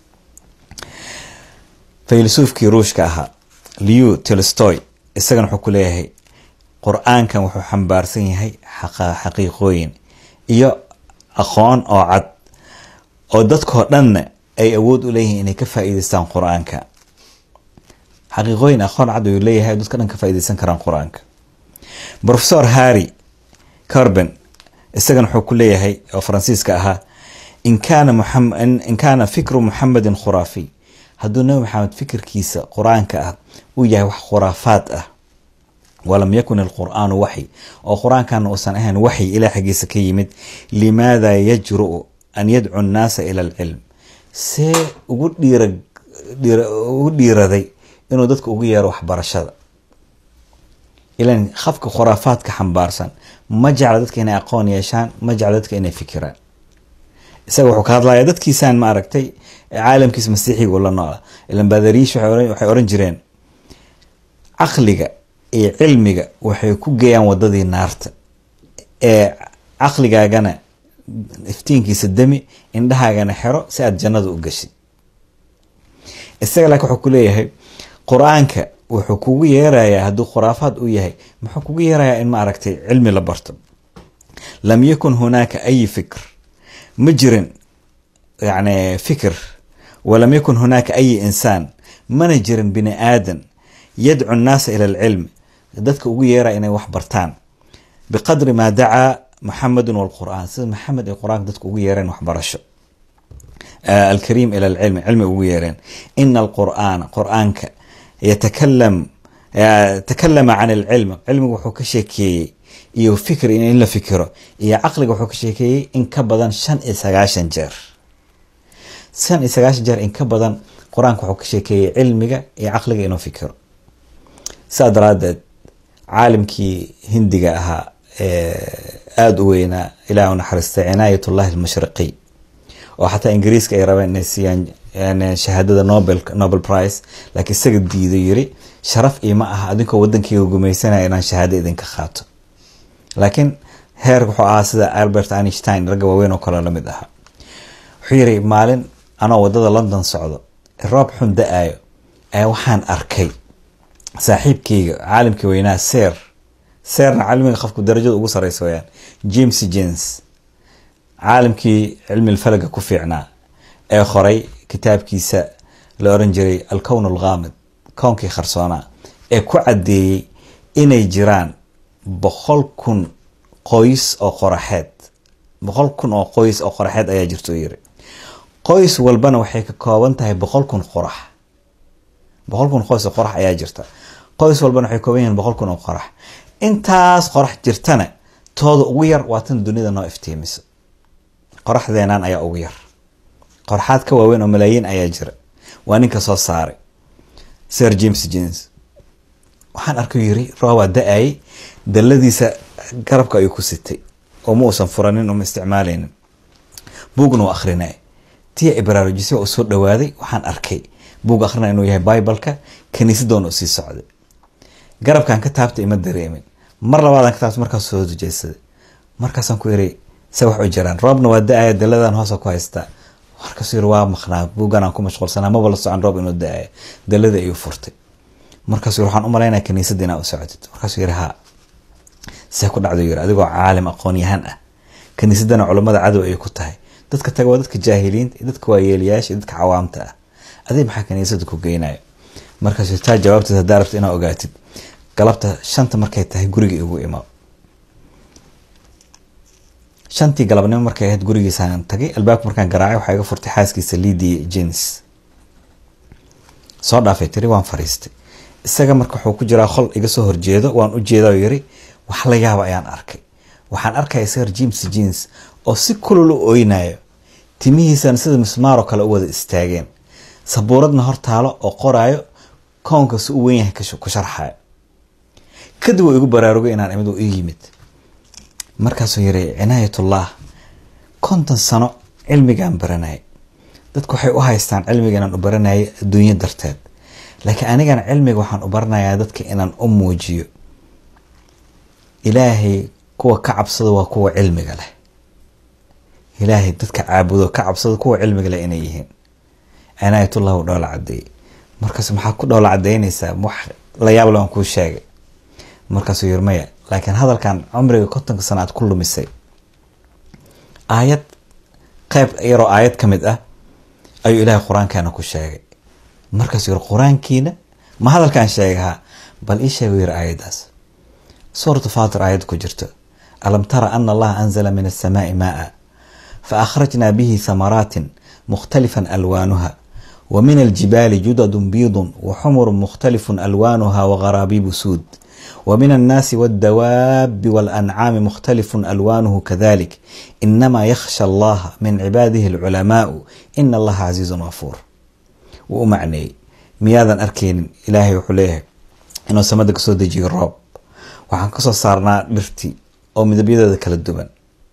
faylisuufkii ruushka ahaa liu tolstoy isagana wuxuu ku leeyahay qur-aankan wuxuu xambaarsan yahay xaqiiqooyin iyo aqoon oo cad oo dadkoo dhanna ay awood u leeyihiin inay ka faa'iideystaan qur-aanka xaqiiqooyin aqoon cad ayuu leeyahay dadka dhan ka faa'iideysan karaan qur-aanka professor harry corben isagana wuxuu ku leeyahay oo faransiiska ahaa in kaana in kaana fikru muxamedin khuraafiy hadduu nabi maxamed fikirkiisa qur-aanka ah uu yahay wax khuraafaad ah walam yakun ilqur'aanu waxy oo qur-aankana uusan ahayn waxy ilaa xaggiisa ka yimid limaada yajru an yadcu annaasa ila alcilm see ugu dhiugu dhiiraday inuu dadka ugu yeero waxbarashada ilan qafka khuraafaadka xambaarsan ma jecla dadka inay aqoon yeeshaan ma jecla dadka inay fikiraan isaga wuxuu ka hadlaya dadkiisaan ma aragtay caalamkiisa masiixiga ula noola ilan baadariyish waxay oran jireen caqliga iyo cilmiga waxay ku geeyaan wadadii naarta ee caqligaagana iftiinkiisa demi indhahaagana xero si aad jannada u gashid isaga laakiin wuxuu ku leeyahay qur-aanka wuxuu kugu yeerayaa hadduu khuraafaad u yahay muxuu kugu yeerayaa in ma aragtay cilmi la barto lam yakun hunaaka ay fikr ma jirin yani fikir walam yakun hunaaka ay insaan mana jirin bini aadan yadcu nnaasa ila alcilm dadka ugu yeeraya inay wax bartaan biqadri maa dacaa muxamedun walqur'aan sida maxamed ay qur-aanka dadka ugu yeereen waxbarasho alkariim ila alcilmi cilmi ugu yeereen ina alqur'aana qur-aanka yatakalam takalama can alcilm cilmiga wuxuu ka sheekeeyey iyo fikr in la fikiro iyo caqliga wuxuu ka sheekeeyey in ka badan shan iyo sagaashan jeer shan iyo sagaashan jeer in ka badan qur-aanka wuxuu ka sheekeeyey cilmiga iyo caqliga inuu fikiro sidaa daraadeed caalimkii hindiga ahaa aada u weynaa ilaah u naxariistay cinaayat ullahi almashriqi oo xataa ingiriiska ay rabeen inay siiyaan shahaadada nobel nobel prize laakiin isaga diido yiri sharaf iima aha adinkoo wadankeyga gumaysanaya inaan shahaado idinka qaato laakiin heer wuxuu ahaa sida albert einstein ragga waaweyn oo kale lamid ahaa wuxuu yiri maalin anoo wadada london socdo roob xun da-ayo ayaa waxaan arkay saaxiibkeyga caalimkii weynaa seer seerna caalimiga qofku darajada ugu sareysa weyaan james jens caalimkii cilmi falaga ku fiicnaa ee qoray kitaabkiisa la oran jiray alkown alghaamid kownkii kharsoonaa ee ku caddeeyey inay jiraan boqol kun qoys oo qoraxeed boqol kun oo qoys oo qoraxeed ayaa jirta u yiri qoys walbana waxay ka kooban tahay boqol kun qorax boqol kun qoys oo qorax ayaa jirta qoys walbana waxay kooban yihiin boqol kun oo qorax intaas qorax jirtana tooda ugu yar waa tan dunida noo iftiimiso qoraxdeenaan ayaa ugu yar qorxaad ka waaweyn oo malaayiin ayaa jira waa ninka soo saaray sir james jens waxaan arkay yiri roobaa da-ayay dalladiisa garabka ayuu ku sitay oo ma uusan furanin oma isticmaalaynin buugna waa akrinay tia ibraarujisi waa u soo dhawaaday waxaan arkay buug akrinaya inuu yahay bibaleka kaniisadoona u sii socday garabkan ka taabtay ima dareemin mar labaadaan ka taabtay markaas soo hojeysaday markaasaan ku yiri se wax u jiraan roobna waa da-aya daladan hoosa ku haystaa markaasuu yiri waa maqnaa buuggan aan ku mashquulsanaa maba la socon roob inuu da-aya dalada ayuu furtay markaasuu yiri waxaan u malaynaya kaniisadda inaa u socotid markaasuu yiri haa see ku dhacdo yiri adigoo caalim aqoon-yahan ah kaniisadana culummada cadow ayay ku tahay dadka taga waa dadka jaahiliinta iyo dadka waayeelayaasha iyo dadka cawaamta ah adig maxaa kaniisada ku geynayo markaasuu taa jawaabteed haddaa rabta inaa ogaatid galabta shanta markay tahay guriga igu imo shantii galabnimo markay ahayd gurigiisaan tagay albaabka markaan garaacay waxaa iga furtay xaaskiisa lidia jens soo dhaafay tiri waan fariistay isaga marka wuxuu ku jiraa qol iga soo horjeedo waan u jeeda yiri wax la yaaba ayaan arkay waxaan arkaya sir james jeans oo si kulul u oynayo timihiisana sida mismaaroo kale u wada istaageen sabuuradna hor taalo oo qoraayo koonka si u weyn yahay ku sharxayo kadib uu igu baraarugay inaan imid ii yimid markaasuu yiri cinaayatullah konton sano cilmigaan baranayay dadku waxay u haystaan cilmiga inaan u baranayay adduunyo darteed laakiin anigana cilmiga waxaan u baranayaa dadka inaan u muujiyo ilaahay kuwa ka cabsada waa kuwa cilmiga leh ilaahay dadka caabudo ka cabsada kuwa cilmiga leh inay yihiin cinaayatullah uu dhoola cadeeyey markaas maxaa ku dhoola cadeynaysaa wax la yaab le aan kuu sheegay markaasuu yiri maya laakiin hadalkan cumriga kontonka sana aad ku lumisay aayad qeyb yaroo aayad ka mid ah ayuu ilaahay qur-aankaana ku sheegay markaasuu yiri qur-aankiina ma hadalkaan sheegahaa bal ii sheegu yiri aayaddaas suuratu faatir aayad ku jirto alam tara ana allaha anzala min asamaai maaa fa akhrajna bihi thamaraatin mukhtalifan alwaanuha wa min aljibaali judadun biidun wa xumurun mukhtalifun alwaanuha wa gharaabiibu suud ومن الناس والدواب والأنعام مختلف ألوانه كذلك إنما يخشى الله من عباده العلماء إن الله عزيز غفور ومعني مياذا أركين إلهي وحليه إنه سمدك سود يجي الرب waxaan kasoo saarnaa dhirtii oo midabyadooda kala duwan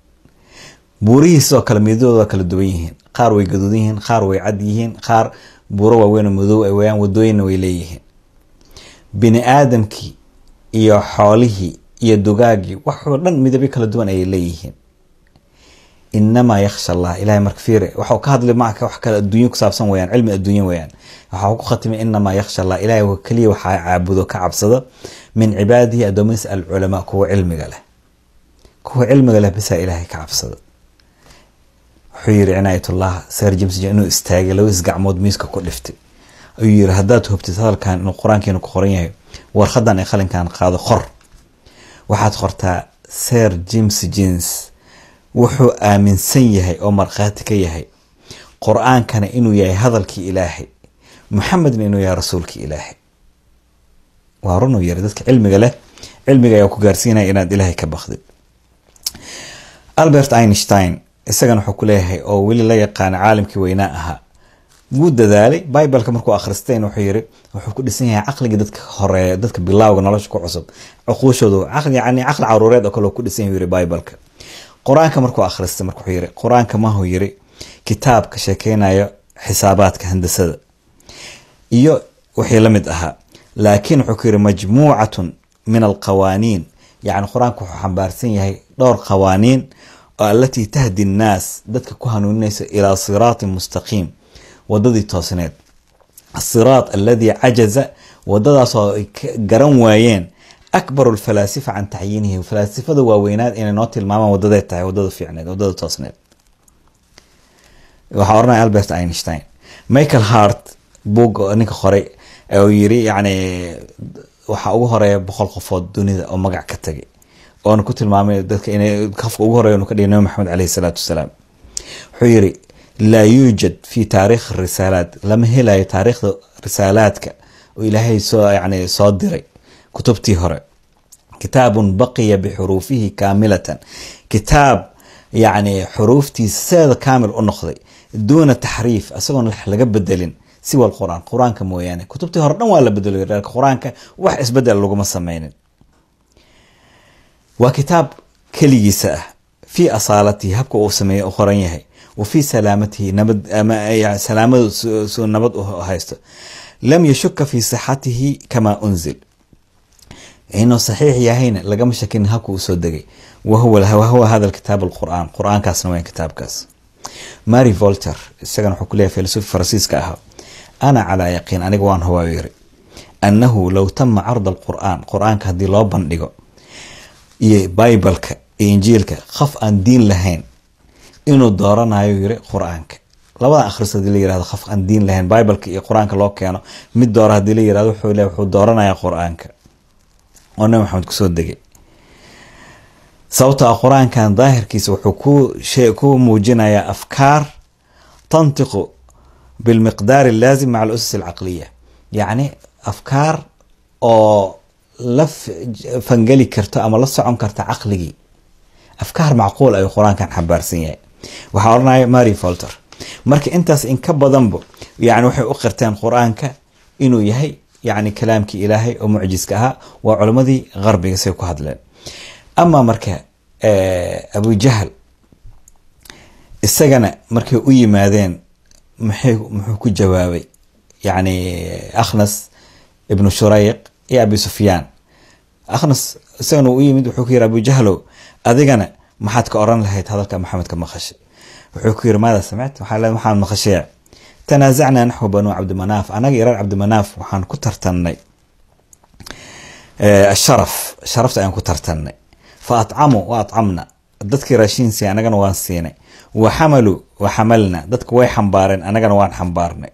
buurihiisoo kale midabadooda kala duwan yihiin qaar way gaduudan yihiin qaar way cad yihiin qaar buuro waaweyn oo madow ay wayaan wadooyinna way leeyihiin bini aadamkii iyo xoolihii iyo dugaagii waxoo dhan midabyo kala duwan ayay leeyihiin inamaa yaksha allah ilahay marka fiire waxau ka hadlay macka wax kale adduunyo ku saabsan weyaan cilmi adduunyo weyaan waxaa ku khatimay inamaa yaksha allah ilahay keliya waxaa caabudo ka cabsado min cibaadihi addoommadiisa alculamaa kuwa cilmiga leh kuwa cilmiga leh bisaa ilaahay ka cabsado wuxuu yiri cinaayatullah sar james inuu istaagay labadiis gacmood miiska ku dhiftay ayuu yiri haddaad hubtid hadalkan inuu qur-aankiina ku qoran yahay warqadan ay qalinkan qaado qor waxaad qortaa sir james jeans wuxuu aaminsan yahay oo markhaati ka yahay qur-aankana inuu yahay hadalkii ilaahay muxamedna inuu yahay rasuulkii ilaahay waa runuu yiri dadka cilmiga leh cilmiga ayaa ku gaarsiinaya inaad ilaahay ka bakdid albert einstein isagana wuxuu ku leeyahay oo weli la yaqaana caalamkii weynaa ahaa wuu dadaalay bibleka markuu akhristeyn wuxuu yiri wuxuu ku dhisan yahay caqligii dadka horeeya dadka bilaawga nolosha ku cusub cuquushoodu yani caqli caruureed oo kale ku dhisan yahay yiri bibleka qur-aanka markuu akhristay marka wuxuu yiri qur-aanka mahuu yiri kitaabka sheekeynayo xisaabaadka handasada iyo wixii la mid ahaa laakiin wuxuu ku yiri majmuucatun min alqawaaniin yacni qur-aanka wuxuu xambaarsan yahay dhowr qawaaniin oo alatii tahdi nnaas dadka ku hanuuninaysa ilaa siraatin mustaqiim wadadii toosneed asiraat aladii cajaza wadadaasoo ay garan waayeen akbaru lfalaasifa can tacyiinihi falaasifada waaweynaad inay noo tilmaamaan wadaday tahay wadada fiicneed wadada toosneed waxaa oranaya albert einstein michael hart boog ninka qoray oo yiri yani waxaa ugu horeeya boqol qofood dunida oo magac ka tagay oona ku tilmaamay dadka inay kafka ugu horeeya ka dhigay nabi maxamed caleyhi salaatu wasalaam wuxuu yiri laa yuujad fi taarikh risaalaat lama helayo taariikhda risaalaadka oo ilaahay soo yani soo diray kutubtii hore kitaabun baqiya bixuruufihi kaamilatan kitaab yani xuruuftiisa seeda kaamil u noqday duuna taxriif isagoon laga bedelin siwa qur-aan qur-aanka mooyaane kutubtii hore dhan waa la bedelo qur-aanka wax isbedel laguma sameynin waa kitaab keligiisa ah fii asaalatihi habka uu sameeye u qoran yahay wa fii salaamatihi nabad salaamada suu nabad u haysto lam yashuka fi sixatihi kama unzil inuu saxiix yahayna lagama shakin habka uu soo degay wahuwa hada kitaab alqur'aan qur-aankaasna waa kitaabkaas mary volter isagana wuxuu kuleeyahy filosofi faransiiska ahaa ana calaa yaqiin aniga waan hubaa yiri annahu low tama carda alqur'aan qur-aanka haddii loo bandhigo iyo bibleka iyo injiilka qof aan diin lahayn inuu dooranayo yiri qur-aanka labadan akhris hadii la yirahdo qof aan diin lahayn bibleka iyo qur-aanka loo keeno mid doora hadii la yirahdo wuxuu leeyahy wuxuu dooranaya qur-aanka oo nabi maxamed kusoo degay sababtoo ah qur-aankan daahirkiisa wuxuu ku ku muujinayaa afkaar tantiqu bilmiqdaar allaazim maca alusus alcaqliya yacni afkaar oo la fangeli karto ama la socon karta caqligii afkaar macquul ayuu qur-aankan xambaarsan yahay waxaa odhanaya mary folter marka intaas in ka badanba yani waxay u qirteen qur-aanka inuu yahay yani kalaamkii ilaahay oo mucjiska ahaa waa culimmadii qarbiga say ku hadleen ama marka abujahl isagana markay u yimaadeen maxay muxuu ku jawaabay yani akhnas ibnu shurayq iyo abi sufyaan akhnas isagana u yimid wuxuu ku yiri abujahlow adigana maxaad ka oran lahayd hadalka maxamed ka maqashay wuxuu ku yiri maada samict waxaa le waxaan maqashee tanaasacnaa naxwu banuu cabdimanaaf anaga iyo reer cabdimanaaf waxaan ku tartannay asharaf sharafta ayaan ku tartannay fa atcamuu wa atcamna dadkii raashiin siiya anagana waan siinay wa xamaluu wa xamalna dadka way xambaareen anagana waan xambaarnay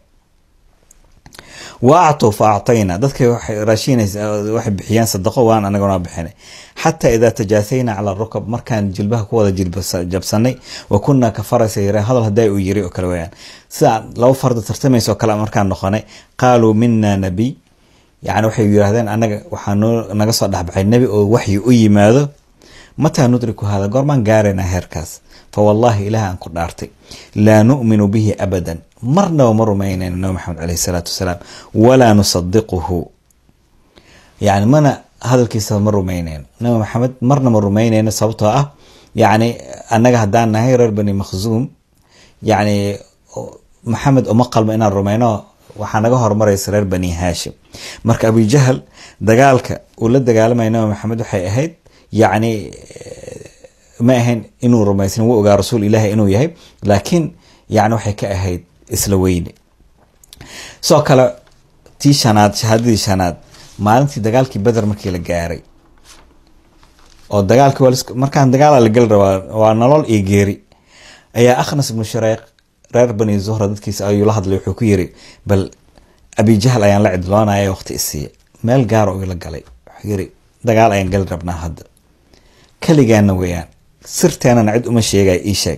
wa actuu fa actayna dadka raashiin waxay bixiyeen sadaqo waan anagana waan bixinay xataa idaa tajaasayna cala rukab markaan jilbaha ku wada jabsanay wa kunaa ka faraysa yareen hadal hadaa uu yiri oo kale weyaan sidaa laba farda tartamaysa oo kale markaan noqonay qaaluu mina nabiy yani waxay yiraahdeen anaga waxaa naga soo dhexbaxay nebi oo waxyi u yimaado mataa nudriku hada goormaan gaaraynaa heerkaas fa wallahi ilaah aan ku dhaartay laa nu'minu bihi abadan marnaba ma rumaynayno nabi maxamed caleyhi salaatu wasalaam walaa nusadiquhu yani mana hadalkiisa ma rumaynayno nabi maxamed marna ma rumaynayno sababtoo ah yani annaga haddaan nahay reer bani makhzuum yani maxamed uma qalmo inaan rumayno waxaa naga horumaraysa reer bani haashim marka abujahal dagaalka uu la dagaalamaya nabi maxamed waxay ahayd yacni ma ahayn inuu rumaysan wuu ogaa rasuul ilaahi inuu yahay laakiin yani waxay ka ahayd isla weyne sidoo kale tii shanaad shahaadadii shanaad maalintii dagaalkii beder markii la gaaray oo dagaalki markaan dagaala la geli rabaa waa nolol iyo geeri ayaa akhnas ibnu shureyq reer bani zuhra dadkiisa ayuu la hadlay wuxuu ku yiri bal abijahl ayaan la cidloonaya waqti isiiya meel gaar oo ila galay wuxuu yiri dagaal ayaan gali rabnaa hadda keligaana weeyaan sirteenana cid uma sheegaya ii sheeg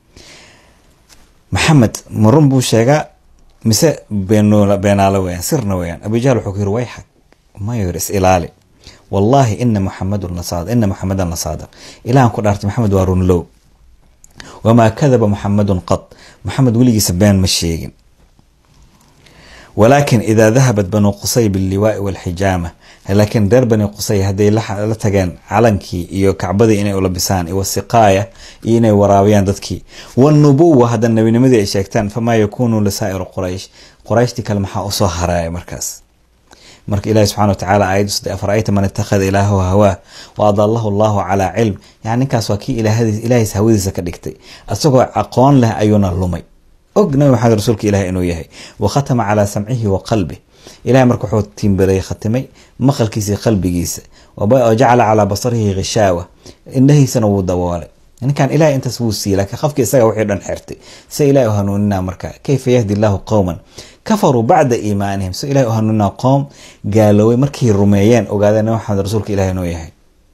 maxamed marun buu sheegaa mise beenaalo weyaan sirna weyaan abujahl wuxuu ku yiri wayxag mayo yiri is ilaali wallahi ina muxamadun lasaadiq ina muxamedan lasaadiq ilahan ku dhaartay maxamed waa runlow wamaa kadaba muxamadun qad maxamed weligiisa been ma sheegin walaakin idaa dahabat banuu qusay billiwaai walxijaama laakiin reer bani qusay hadday la tageen calankii iyo kacbadii inay ulabisaan wasiqaaya iyo inay waraabiyaan dadkii wanubuwa hadda nebinimadii ay sheegtaan famaa yakuunu lisaa'iru quraysh qurayshtii kale maxaa usoo haraaya markaas marka ilahi subxana watacaala aayaddu saddex afarayta man ittakhada ilaahu hawaa wa adalahu allahu calaa cilm yani ninkaas waa kii ilaahiis hawadiisa ka dhigtay isagoo aqoon leh ayuuna lumay og nabi maxamed rasuulka ilahi inuu yahay wa khatama calaa samcihi wa qalbih ilahay marka wuxuu tiimbalay khatimay maqalkiisa iyo qalbigiisa wa jacala calaa basarihi khishaawa indhahiisana wuu daboolay ninkan ilahay intaas wuu siiyey laakiin qofkii isaga wixii dhan xirtay se ilahi u hanuuninaa marka kayfa yahdi allahu qowman kafaruu bacda iimaanihim si ilahi u hanuuninaa qoom gaaloobay markay rumeeyeen ogaadeen nabi maxamed rasuulka ilahi inuu yahay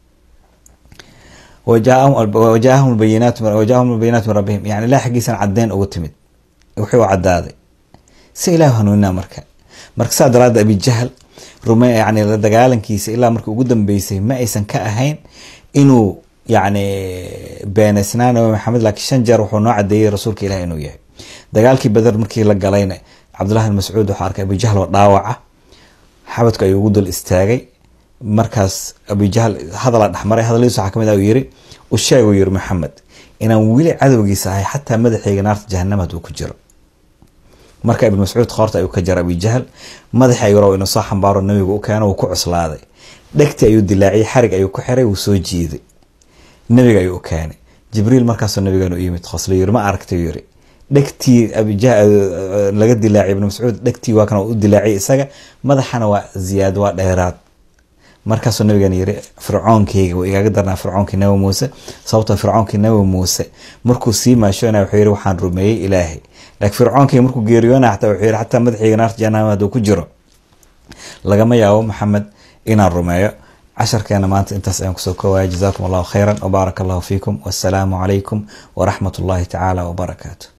wajaahum bayinaatu min rabbihim yani ilah xaggiisana cadeen ugu timid wixii u cadaaday si ilahi u hanuuninaa marka marka saa daraadda abijahl rume yani la dagaalankiisa ilaa markii ugu dambeysay ma aysan ka ahayn inuu yani beenaysnaa nabi maxamed laakiin shan jeer wuxuu noo cadeeyey rasuulka ilahi inuu yahay dagaalkii beder markii la galayna cabdullahi bin mascuud wuxuu arkay abijahl oo dhaawaca xabadku ayuu ugu dul istaagay markaas abijahl hadala dhexmaray hadaladiis waxaa kamid ah uu yiri u sheeg uu yiri maxamed inaan weli cadowgiisa ahay xataa madaxayga naarta jahanama haduu ku jiro marka ibn mascuud qoorta ayuu ka jara abijahl madaxi ayuu raba inuu soo xambaaro nabigu u keeno wuu ku cuslaaday dhegti ayuu dilaaciyey xarig ayuu ku xiray wuu soo jiiday nabiga ayuu u keenay jibriil markaasoo nabigan u yimid qoslo yiri ma aragtay yiri dhegtii laga dilaaciyay ibn mascuud dhegtii waa kan u dilaaciyay isaga madaxana waa ziyaad waa dheeraad markaasuu nabigan yiri fircoonkeyga wuu igaaga darnaa fircoonkii nabi muuse sababtoo fircoonkii nabi muuse markuu sii maashoona wuxuu yiri waxaan rumeeyey ilaahay laakiin fircoonkeyga markuu geeriyoona xataa wuxuu yiri xataa madaxayga naarta jahannama hadduu ku jiro lagama yaabo maxamed inaan rumeeyo casharkeena maanta intaas ayaan kusoo koowaya jazaakum allahu khayran wbaaraka allahu fiikum wassalaamu calaykum waraxmat ullahi tacaala wbarakaatu